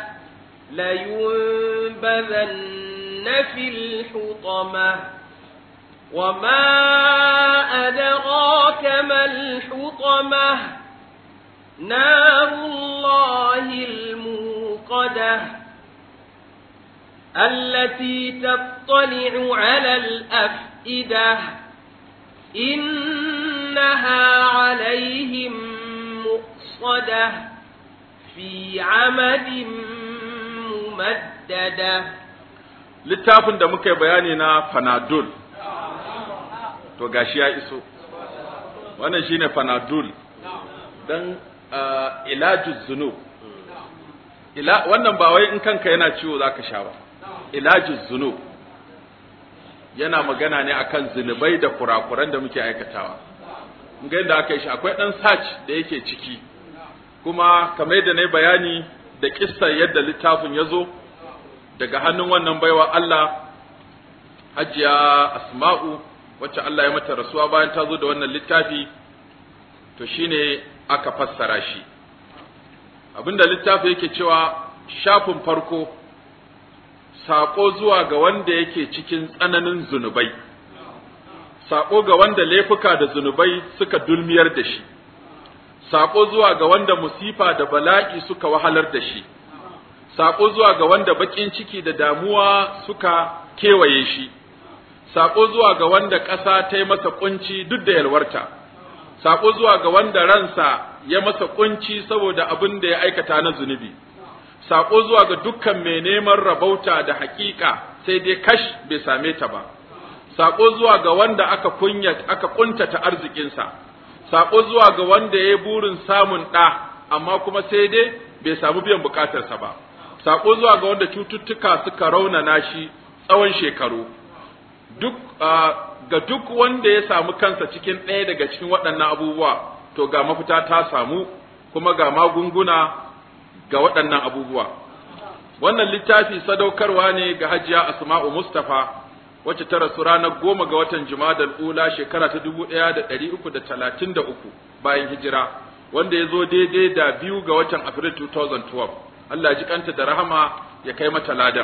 لينبذن في الحطمة وما أدراك ما الحطمة نار الله الموقدة التي تطلع على الأفئدة إنها عليهم مؤصدة في عمد ممددة littafin da muka yi bayani na fanadol to gashi ya iso wannan shine fanadol dan uh, ilajuz zunub ila wannan ba wai in kanka yana ciwo zaka sha ba ilajuz zunub yana magana ne akan zunubai da kurakuran da muke aikatawa ga yadda aka yi shi akwai dan search da yake ciki kuma kamar yadda na yi bayani da kissar yadda littafin ya zo daga hannun wannan baiwa Allah hajiya asma'u wacce Allah ya mata rasuwa bayan ta zo da wannan littafi to shine aka fassara shi abinda littafi yake cewa shafin farko saƙo zuwa ga wanda yake cikin tsananin zunubai saƙo ga wanda laifuka da zunubai suka dulmiyar da shi saƙo zuwa ga wanda musifa da bala'i suka wahalar da shi saƙo zuwa ga wanda baƙin ciki da damuwa suka kewaye shi saƙo zuwa ga wanda ƙasa ta yi masa ƙunci duk da yalwarta saƙo zuwa ga wanda ransa ya masa ƙunci saboda abin da ya aikata na zunubi saƙo zuwa ga dukkan mai neman rabauta da haƙiƙa sai dai kash bai same ta ba saƙo zuwa ga wanda aka kunya aka ƙuntata arzikinsa saƙo zuwa ga wanda ya yi burin samun ɗa amma kuma sai dai bai samu biyan buƙatarsa ba saƙo zuwa ga wanda cututtuka suka raunana shi tsawon shekaru duk ga duk wanda ya samu kansa cikin ɗaya daga cikin waɗannan abubuwa to ga mafita ta samu kuma ga magunguna ga waɗannan abubuwa wannan littafi sadaukarwa ne ga hajiya asma'u mustafa wacce ta rasu ranar goma ga watan jumadal ula shekara ta dubu ɗaya da ɗari uku da talatin da uku bayan hijira wanda ya zo daidai da biyu ga watan afril 2012 Allah ji kanta da rahama ya kai mata ladan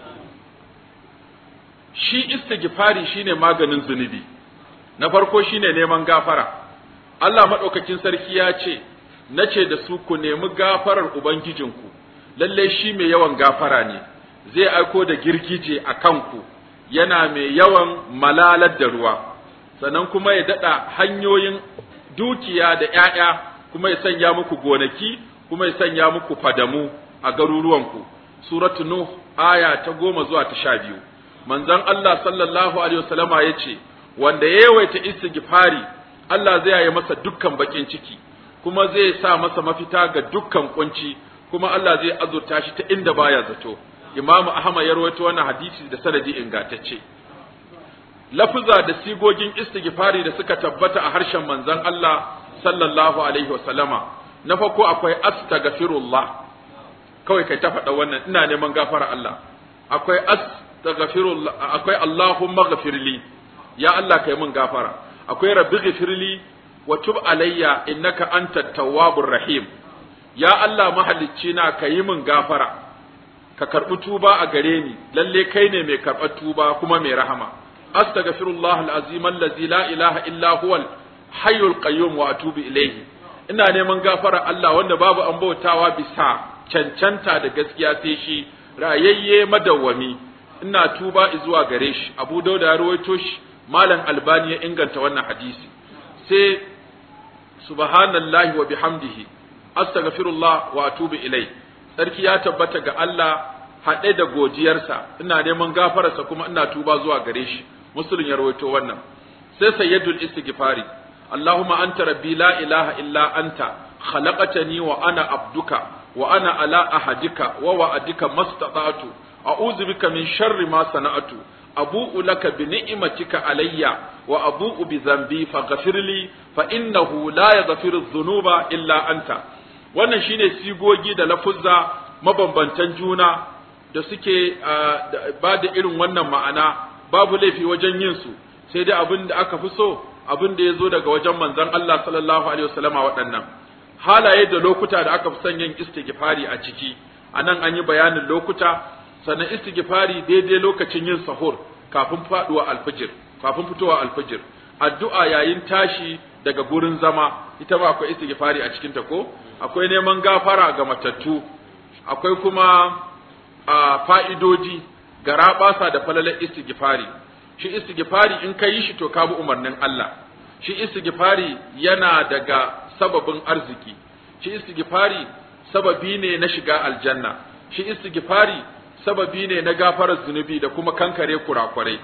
shi istighfari shine maganin zunubi na farko shine neman gafara Allah madaukakin sarki ya ce nace da su ku nemi gafarar ubangijinku lalle shi mai yawan gafara ne zai aiko da girgije a kanku yana mai yawan malalar da ruwa sannan kuma ya dada hanyoyin dukiya da ƴaƴa kuma ya sanya muku gonaki kuma ya sanya muku fadamu a garuruwanku suratu nuh aya ta goma zuwa ta sha biyu manzon Allah sallallahu alaihi wasallama ya ce wanda ya yawaita istighfari Allah zai yi masa dukkan bakin ciki kuma zai sa masa mafita ga dukkan kunci kuma Allah zai azurta shi ta inda baya zato Imam Ahmad ya rawaito wannan hadisi da sanadi ingantacce lafuza da sigogin istighfari da suka tabbata a harshen manzon Allah sallallahu alaihi wasallama na farko akwai astaghfirullah kawai kai ta faɗa wannan ina neman gafara Allah akwai astaghfirullah akwai Allahumma ghafirli ya Allah kai min gafara akwai rabbi ghafirli wa tub alayya innaka antat tawwabur rahim ya Allah mahalicci na kai min gafara ka karbi tuba a gare ni lalle kai ne mai karɓar tuba kuma mai rahama astaghfirullah alazim allazi la ilaha illa huwal hayyul qayyum wa atubu ilayhi ina neman gafara Allah wanda babu an bautawa bisa cancanta da gaskiya sai shi rayayye madawwami ina tuba zuwa gare shi Abu Dawud ya rawaito shi Malam Albani ya inganta wannan hadisi sai subhanallahi wa bihamdihi astaghfirullah wa atubu ilai sarki ya tabbata ga Allah haɗe da godiyarsa ina neman gafararsa kuma ina tuba zuwa gare shi muslim ya rawaito wannan sai sayyidul istighfari Allahumma anta rabbi la ilaha illa anta khalaqtani wa ana abduka wa ana ala ahadika wa wa'adika mastata'tu a'udhu bika min sharri ma sana'tu abu'u laka bi ni'matika alayya wa abu'u bi dhanbi faghfir li fa innahu la yaghfiru dhunuba illa anta wannan shine sigogi da lafuzza mabambantan juna da suke ba da irin wannan ma'ana babu laifi wajen yin su sai dai abin da aka fi so abin da ya zo daga wajen manzon Allah sallallahu alaihi wasallama waɗannan halaye da lokuta da aka fi son yin istighfari a ciki anan an yi bayanin lokuta sannan istighfari daidai lokacin yin sahur kafin faduwa alfijir kafin fitowa alfijir addu'a yayin tashi daga gurin zama ita ba akwai istighfari a cikin ta ko akwai neman gafara ga matattu akwai kuma a fa'idoji ga rabasa da falalar istighfari shi istighfari in ka yi shi to ka bi umarnin Allah shi istighfari yana daga sababin arziki shi istighfari sababi ne na shiga aljanna shi istighfari sababi ne na gafarar zunubi da kuma kankare kurakurai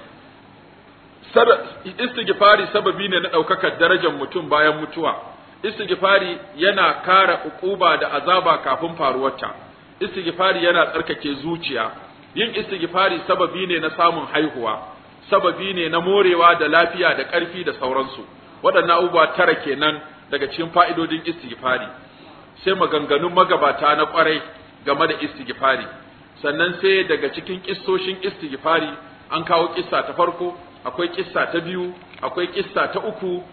istighfari sababi ne na ɗaukakar darajar mutum bayan mutuwa istighfari yana kara ukuba da azaba kafin faruwarta istighfari yana tsarkake zuciya yin istighfari sababi ne na samun haihuwa sababi ne na morewa da lafiya da ƙarfi da sauransu waɗannan abubuwa tara kenan daga cikin fa'idodin istighfari sai maganganun magabata na ƙwarai game da istighfari sannan sai daga cikin kissoshin istighfari an kawo kissa ta farko akwai kissa ta biyu akwai kissa ta uku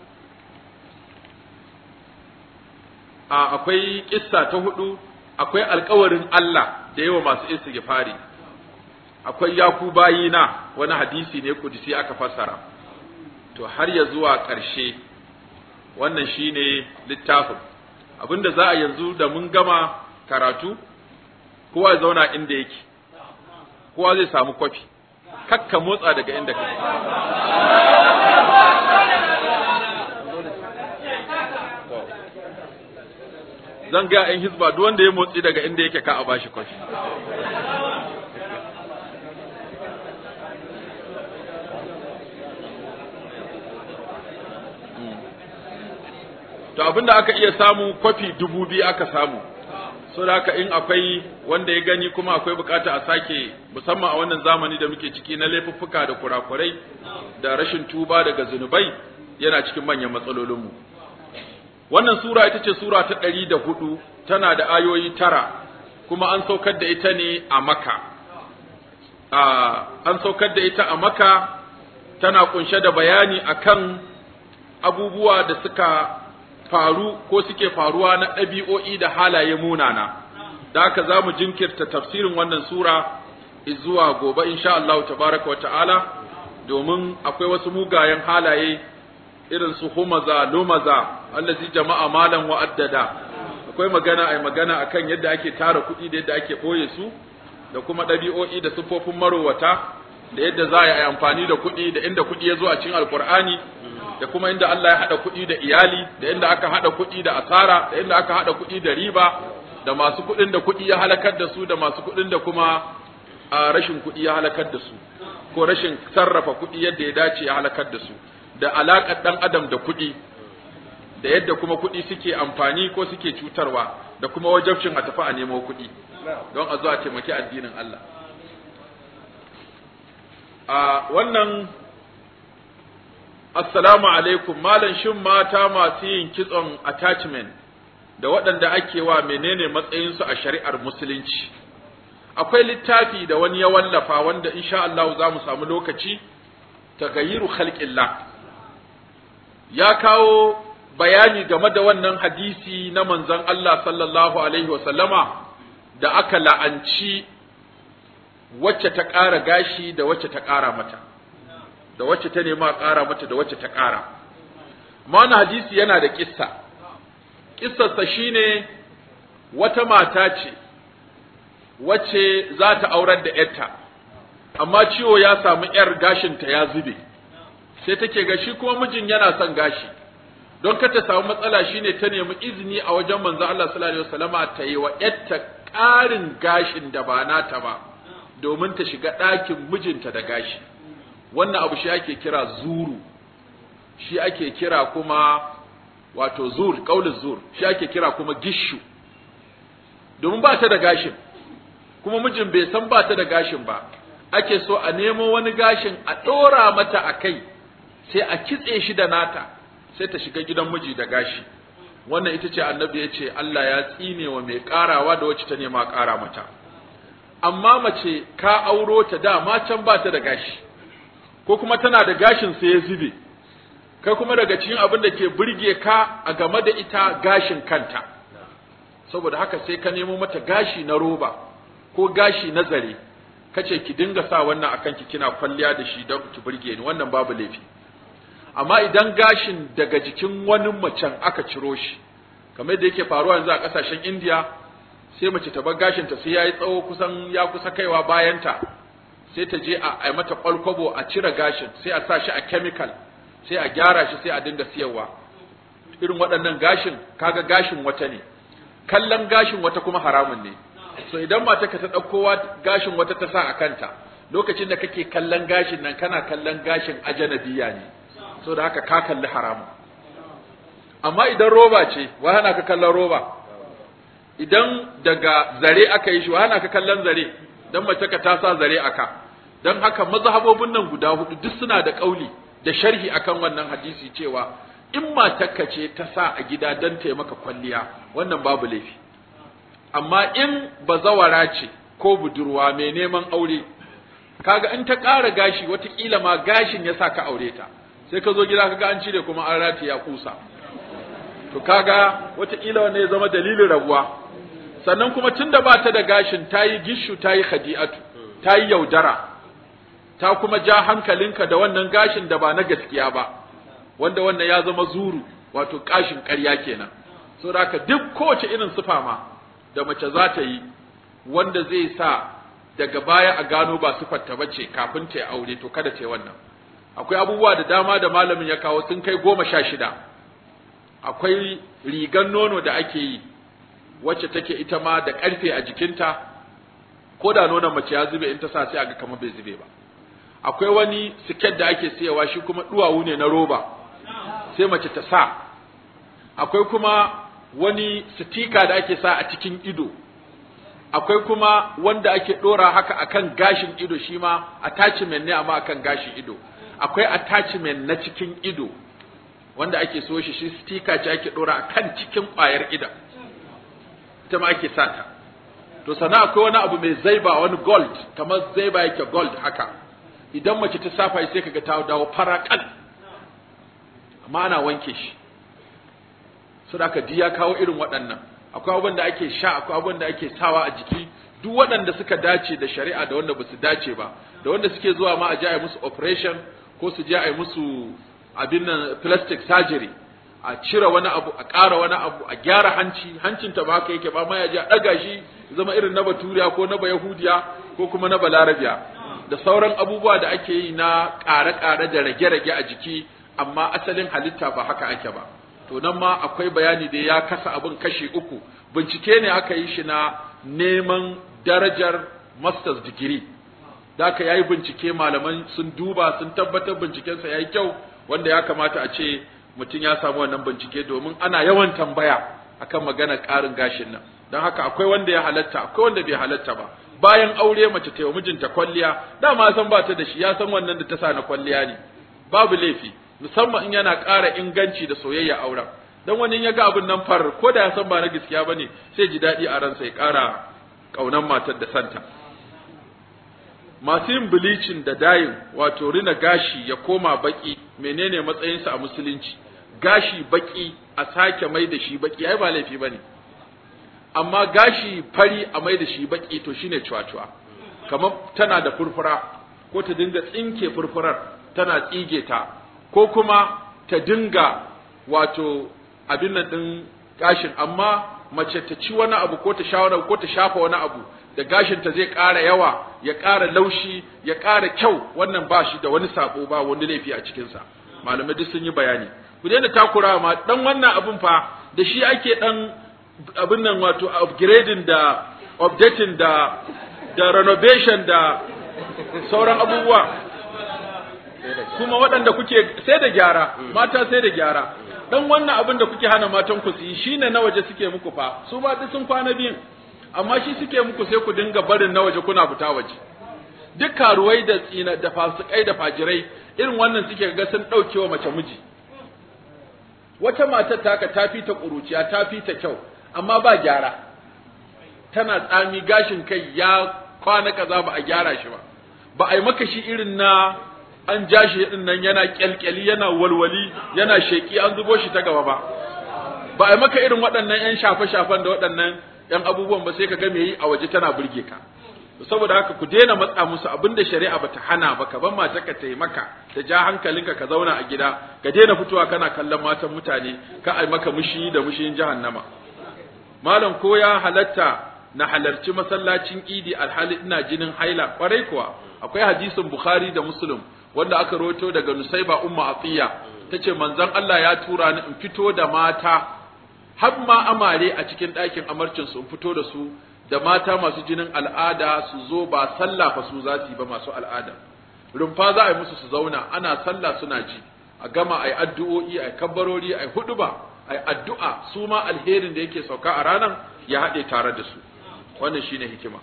a akwai kissa ta hudu akwai alkawarin Allah da yawa masu istighfari akwai yaku bayina wani hadisi ne kudisi aka fassara to har ya zuwa ƙarshe wannan shine littafin abinda za a yanzu da mun gama karatu kowa ya zauna inda yake kowa zai samu kwafi kakka motsa daga inda kake zan ga yan hizba duk wanda ya motsi daga inda yake ka a bashi kwafi to abinda aka iya samu kwafi dubu biyu aka samu so da haka in akwai wanda ya gani kuma akwai bukata a sake musamman a wannan zamani da muke ciki na laifuffuka da kurakurai da rashin tuba daga zunubai yana cikin manyan matsalolinmu wannan sura ita ce sura ta ɗari da hudu tana da ayoyi tara kuma an saukar da ita ne a maka an saukar da ita a maka tana kunshe da bayani akan abubuwa da suka faru ko suke faruwa na ɗabi'o'i da halaye munana da haka za mu jinkirta tafsirin wannan sura zuwa gobe insha Allah tabaraka wa ta'ala domin akwai wasu mugayen halaye irin su humaza lumaza allazi jama'a malan wa addada akwai magana ai magana akan yadda ake tara kuɗi da yadda ake ɓoye su da kuma ɗabi'o'i da siffofin marowata da yadda za a yi amfani da kuɗi da inda kuɗi ya zo a cikin alkur'ani da kuma inda Allah ya haɗa kuɗi da iyali da inda aka haɗa kuɗi da asara da inda aka haɗa kuɗi da riba da masu kuɗin da kuɗi ya halakar da su da masu kuɗin da kuma a rashin kuɗi ya halakar da su ko rashin sarrafa kuɗi yadda ya dace ya halakar da su da alaƙar ɗan adam da kuɗi da yadda kuma kuɗi suke amfani ko suke cutarwa da kuma wajabcin a tafi a nemo kuɗi don a zo a taimaki addinin Allah a wannan Assalamu alaikum, Malam shin mata masu yin kitson attachment da waɗanda ake wa menene matsayinsu a shari'ar Musulunci. akwai littafi da wani ya wallafa wanda insha Allah za mu samu lokaci tagayiru khalqillah ya kawo bayani game da wannan hadisi na manzon Allah sallallahu alaihi wasallama da aka la'anci wacce ta ƙara gashi da wacce ta ƙara mata da wacce ta nema ƙara mata da wacce ta ƙara mana hadisi yana da kissa kissarsa shine wata mata ce wacce za ta aurar da ‘yarta, amma ciwo ya samu ‘yar gashinta ya zube, sai take ga shi kuma mijin yana son gashi, don ka ta samu matsala shine ta nemi izini a wajen manzo Allah sallallahu alaihi wasallama ta yi wa ‘yarta ƙarin gashin da ba nata ba, domin ta shiga ɗakin mijinta da gashi. Wannan abu shi ake kira zuru, shi ake kira kuma wato zur, ƙaunin zur, shi ake kira kuma gishu, domin ba ta da gashin. kuma mijin bai san ba ta da gashin ba ake so a nemo wani gashin a ɗora mata a kai sai a kitse shi da nata sai ta shiga gidan miji da gashi wannan ita ce annabi ya ce Allah ya tsine wa mai ƙarawa da wacce ta nema ƙara mata amma mace ka auro ta da can ba ta da gashi ko kuma tana da gashin sai ya zube kai kuma daga cikin abin da ke burge ka a game da ita gashin kanta saboda haka sai ka nemo mata gashi na roba ko gashi na zare kace ki dinga sa wannan akan ki kina kwalliya da shi don ki burge ni wannan babu laifi amma idan gashin daga jikin wani macen aka ciro shi kamar da yake faruwa yanzu a kasashen India sai mace ta bar gashin ta sai yayi tsawo kusan ya kusa kaiwa bayanta sai ta je a ai mata kwalkwabo a cire gashin sai a sa shi a chemical sai a gyara shi sai a dinga siyarwa irin waɗannan gashin kaga gashin wata ne kallon gashin wata kuma haramun ne so idan mata ka ta ɗauko gashin wata ta sa a kanta lokacin da kake kallon gashin nan kana kallon gashin ajanabiya ne so da haka ka kalli haramun amma idan roba ce wa hana ka kallon roba idan daga zare aka yi shi wa hana ka kallon zare dan mace ka ta sa zare aka dan haka mazhabobin nan guda hudu duk suna da kauli da sharhi akan wannan hadisi cewa in matarka ce ta sa a gida dan ta maka kwalliya wannan babu laifi amma in bazawara ce ko budurwa mai neman aure kaga in ta ƙara gashi watakila ma gashin ya sa ka aure ta sai ka zo gida kaga an cire kuma an ratiya kusa to kaga watakila wannan ya zama dalilin rabuwa sannan kuma tunda ba ta da gashin ta yi gishu ta yi khadi'atu ta yi yaudara ta kuma ja hankalinka da wannan gashin da ba na gaskiya ba wanda wannan ya zama zuru wato kashin ƙarya kenan saboda haka duk kowace irin sufa ma da mace za ta yi wanda zai sa daga baya a gano ba sifarta ba ce kafin ta yi aure to kada ta yi wannan akwai abubuwa da dama da malamin ya kawo sun kai goma sha shida akwai rigan nono da ake yi wacce take ita ma da ƙarfe a jikinta ko da nonon mace ya zube in ta sa sai a ga kamar bai zube ba akwai wani siket da ake siyawa shi kuma duwawu ne na roba sai mace ta sa akwai kuma wani sitika da ake sa a cikin ido akwai kuma wanda ake dora haka akan gashin ido shi ma attachment ne amma akan gashin ido akwai attachment na cikin ido wanda ake so shi shi stika ce ake dora akan cikin ƙwayar idan ita ma ake sa ta to sana akwai wani abu mai zaiba wani gold kamar zaiba yake gold haka idan mace ta safa sai kaga ta dawo faraƙal amma ana wanke shi saboda diya kawo irin waɗannan akwai abin da ake sha akwai abin da ake sawa a jiki duk waɗanda suka dace da shari'a da wanda basu dace ba da wanda suke zuwa ma a je a yi musu operation ko su je a yi musu abin nan plastic surgery a cire wani abu a ƙara wani abu a gyara hanci hancin ta ba haka yake ba ma ya je a ɗaga shi zama irin na baturiya ko na bayahudiya ko kuma na balarabiya da sauran abubuwa da ake yi na ƙare-ƙare da rage-rage a jiki amma asalin halitta ba haka ake ba to nan ma akwai bayani da ya kasa abin kashi uku bincike ne aka yi shi na neman darajar masters degree da aka yayi bincike malaman sun duba sun tabbatar bincikensa ya yi kyau wanda ya kamata a ce mutum ya samu wannan bincike domin ana yawan tambaya akan maganar ƙarin gashin nan don haka akwai wanda ya halatta akwai wanda bai halatta ba bayan aure mace ta yi mijinta kwalliya dama san ba ta da shi ya san wannan da ta sa na kwalliya ne babu laifi musamman in yana ƙara inganci da soyayya auren dan wani ya ga abin nan far ko da ya san ba na gaskiya bane sai ji daɗi a ransa ya ƙara ƙaunan matar da santa masu yin bleaching da dayin wato rina gashi ya koma baki menene matsayinsa a musulunci gashi baki a sake mai da shi baki ai ba laifi bane amma gashi fari a mai da shi baki to shine cuwa-cuwa kamar tana da furfura ko ta dinga tsinke furfurar tana tsige ta ko kuma ta dinga wato abin nan din gashin amma mace ta ci wani abu ko ta sha wani abu ko ta shafa wani abu da gashin ta zai ƙara yawa ya ƙara laushi ya ƙara kyau wannan ba shi da wani sabo ba wani laifi a cikinsa malamai duk sun yi bayani ku daina takura ma dan wannan abun fa da shi ake dan abin nan wato upgrading da updating da da renovation da sauran abubuwa kuma waɗanda kuke sai da gyara mata sai da gyara dan wannan abin da kuke hana matan ku su yi shine na waje suke muku fa su ba duk sun kwana biyun amma shi suke muku sai ku dinga barin na waje kuna fita waje duk karuwai da tsina da fasikai da fajirai irin wannan suke ga sun daukewa mace miji wata matar taka ta fi ta kuruciya ta fi ta kyau amma ba gyara tana tsami gashin kai ya kwana kaza ba a gyara shi ba ba a yi maka shi irin na an ja shi din nan yana kyalkyali yana walwali yana sheki an zubo shi ta gaba ba ba a yi maka irin waɗannan yan shafe-shafen da waɗannan yan abubuwan ba sai ka ga me yi a waje tana burge ka saboda haka ku daina matsa musu abinda shari'a bata hana ba ka ban mata ka taimaka ta ja hankalinka ka zauna a gida ka daina fitowa kana kallon matan mutane ka ai maka mushi da mushin jahannama malam ko ya halatta na halarci masallacin idi alhali ina jinin haila kwarai kuwa akwai hadisin bukhari da muslim wanda aka roto daga nusaiba umma atiya tace manzon Allah ya tura ni in fito da mata har ma amare a cikin ɗakin amarcin su in fito da su da mata masu jinin al'ada su zo ba sallah fa su za su yi ba masu al'ada rumfa za a yi musu su zauna ana sallah suna ji a gama ai addu'o'i ai kabbarori ai huduba ai addu'a su ma alherin da yake sauka a ranan ya haɗe tare da su wannan shine hikima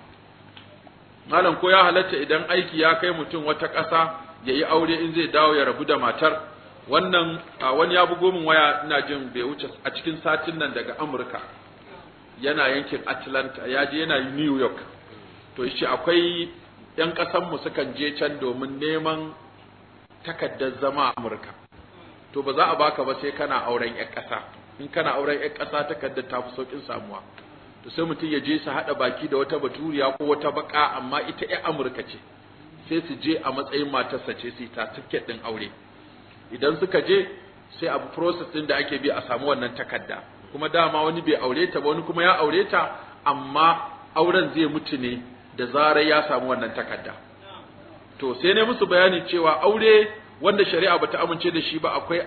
malam ko ya halatta idan aiki ya kai mutum wata ƙasa ya yi aure in zai dawo ya rabu da matar wannan wani ya bugo min waya ina jin bai wuce a cikin satin nan daga amurka yana yankin atlanta ya je yana new york to shi akwai yan ƙasanmu sukan je can domin neman takaddar zama a amurka to ba za a baka ba sai kana auren yan ƙasa in kana auren yan ƙasa takaddar ta fi sauƙin samuwa to sai mutum ya je su haɗa baki da wata baturiya ko wata baka amma ita yan amurka ce sai su je a matsayin matarsa ce su yi ta tiket ɗin aure idan suka je sai abu process ɗin da ake bi a samu wannan takarda kuma dama wani bai aure ta ba wani kuma ya aure ta amma auren zai mutu ne da zarar ya samu wannan takarda to sai ne musu bayani cewa aure wanda shari'a bata amince da shi ba akwai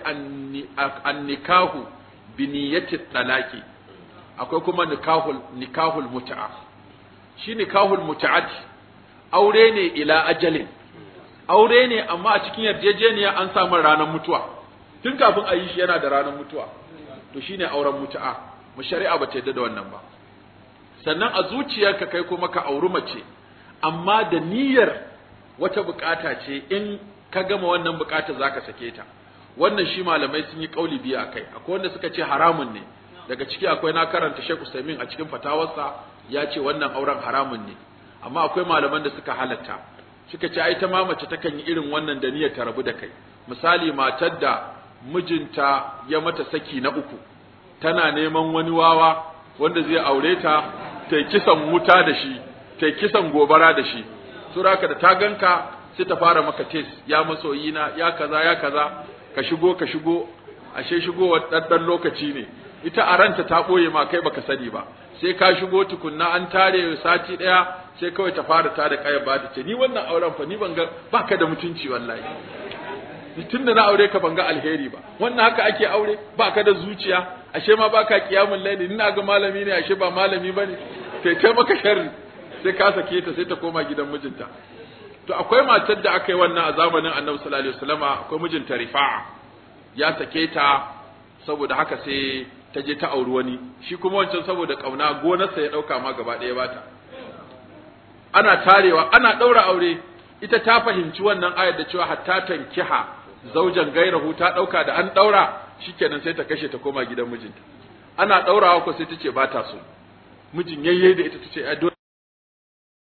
annikahu bi niyyati talaqi akwai kuma nikahul nikahul mut'a shi nikahul mut'ati aure ne ila ajalin aure ne amma a cikin yarjejeniya an samu ranar mutuwa tun kafin a yi shi yana da ranar mutuwa to shine auren mutu'a mu shari'a ba ta yadda da wannan ba sannan a zuciyarka kai kuma ka auri mace amma da niyyar wata bukata ce in ka gama wannan bukata zaka sake ta wannan shi malamai sun yi kauli biyu akai akwai wanda suka ce haramun ne daga ciki akwai na karanta Sheikh Usaimin a cikin fatawarsa ya ce wannan auren haramun ne amma akwai malaman da suka halatta suka ce ai ta ma mace takan yi irin wannan da niyyar ta rabu da kai misali matar da mijinta ya mata saki na uku tana neman wani wawa wanda zai aure ta ta kisan wuta da shi ta kisan gobara da shi suraka da ta ganka sai ta fara maka tes ya masoyina ya kaza ya kaza ka shigo ka shigo ashe shigowa ɗan lokaci ne ita a ranta ta ɓoye ma kai baka sani ba sai ka shigo tukunna an tare sati ɗaya sai kawai ta fara tada kayan ba ta ce ni wannan auren fa ni ban ga baka da mutunci wallahi tun da na aure ka ban ga alheri ba wannan haka ake aure baka da zuciya ashe ma baka kiyamul laili ina ga malami ne ashe ba malami bane sai kai maka sharri sai ka sake ta sai ta koma gidan mijinta to akwai matar da aka yi wannan a zamanin Annabi sallallahu alaihi wasallama akwai mijinta Rifa'a ya sake ta saboda haka sai ta je ta auri wani shi kuma wancan saboda kauna gonarsa ya dauka ma gaba ɗaya bata ana tarewa ana daura aure ita ta fahimci wannan ayar da cewa hatta tankiha zaujan gairahu ta dauka da an daura shikenan sai ta kashe ta koma gidan mijinta ana daurawa ko sai ta ce ba ta so mijin yayye da ita ta ce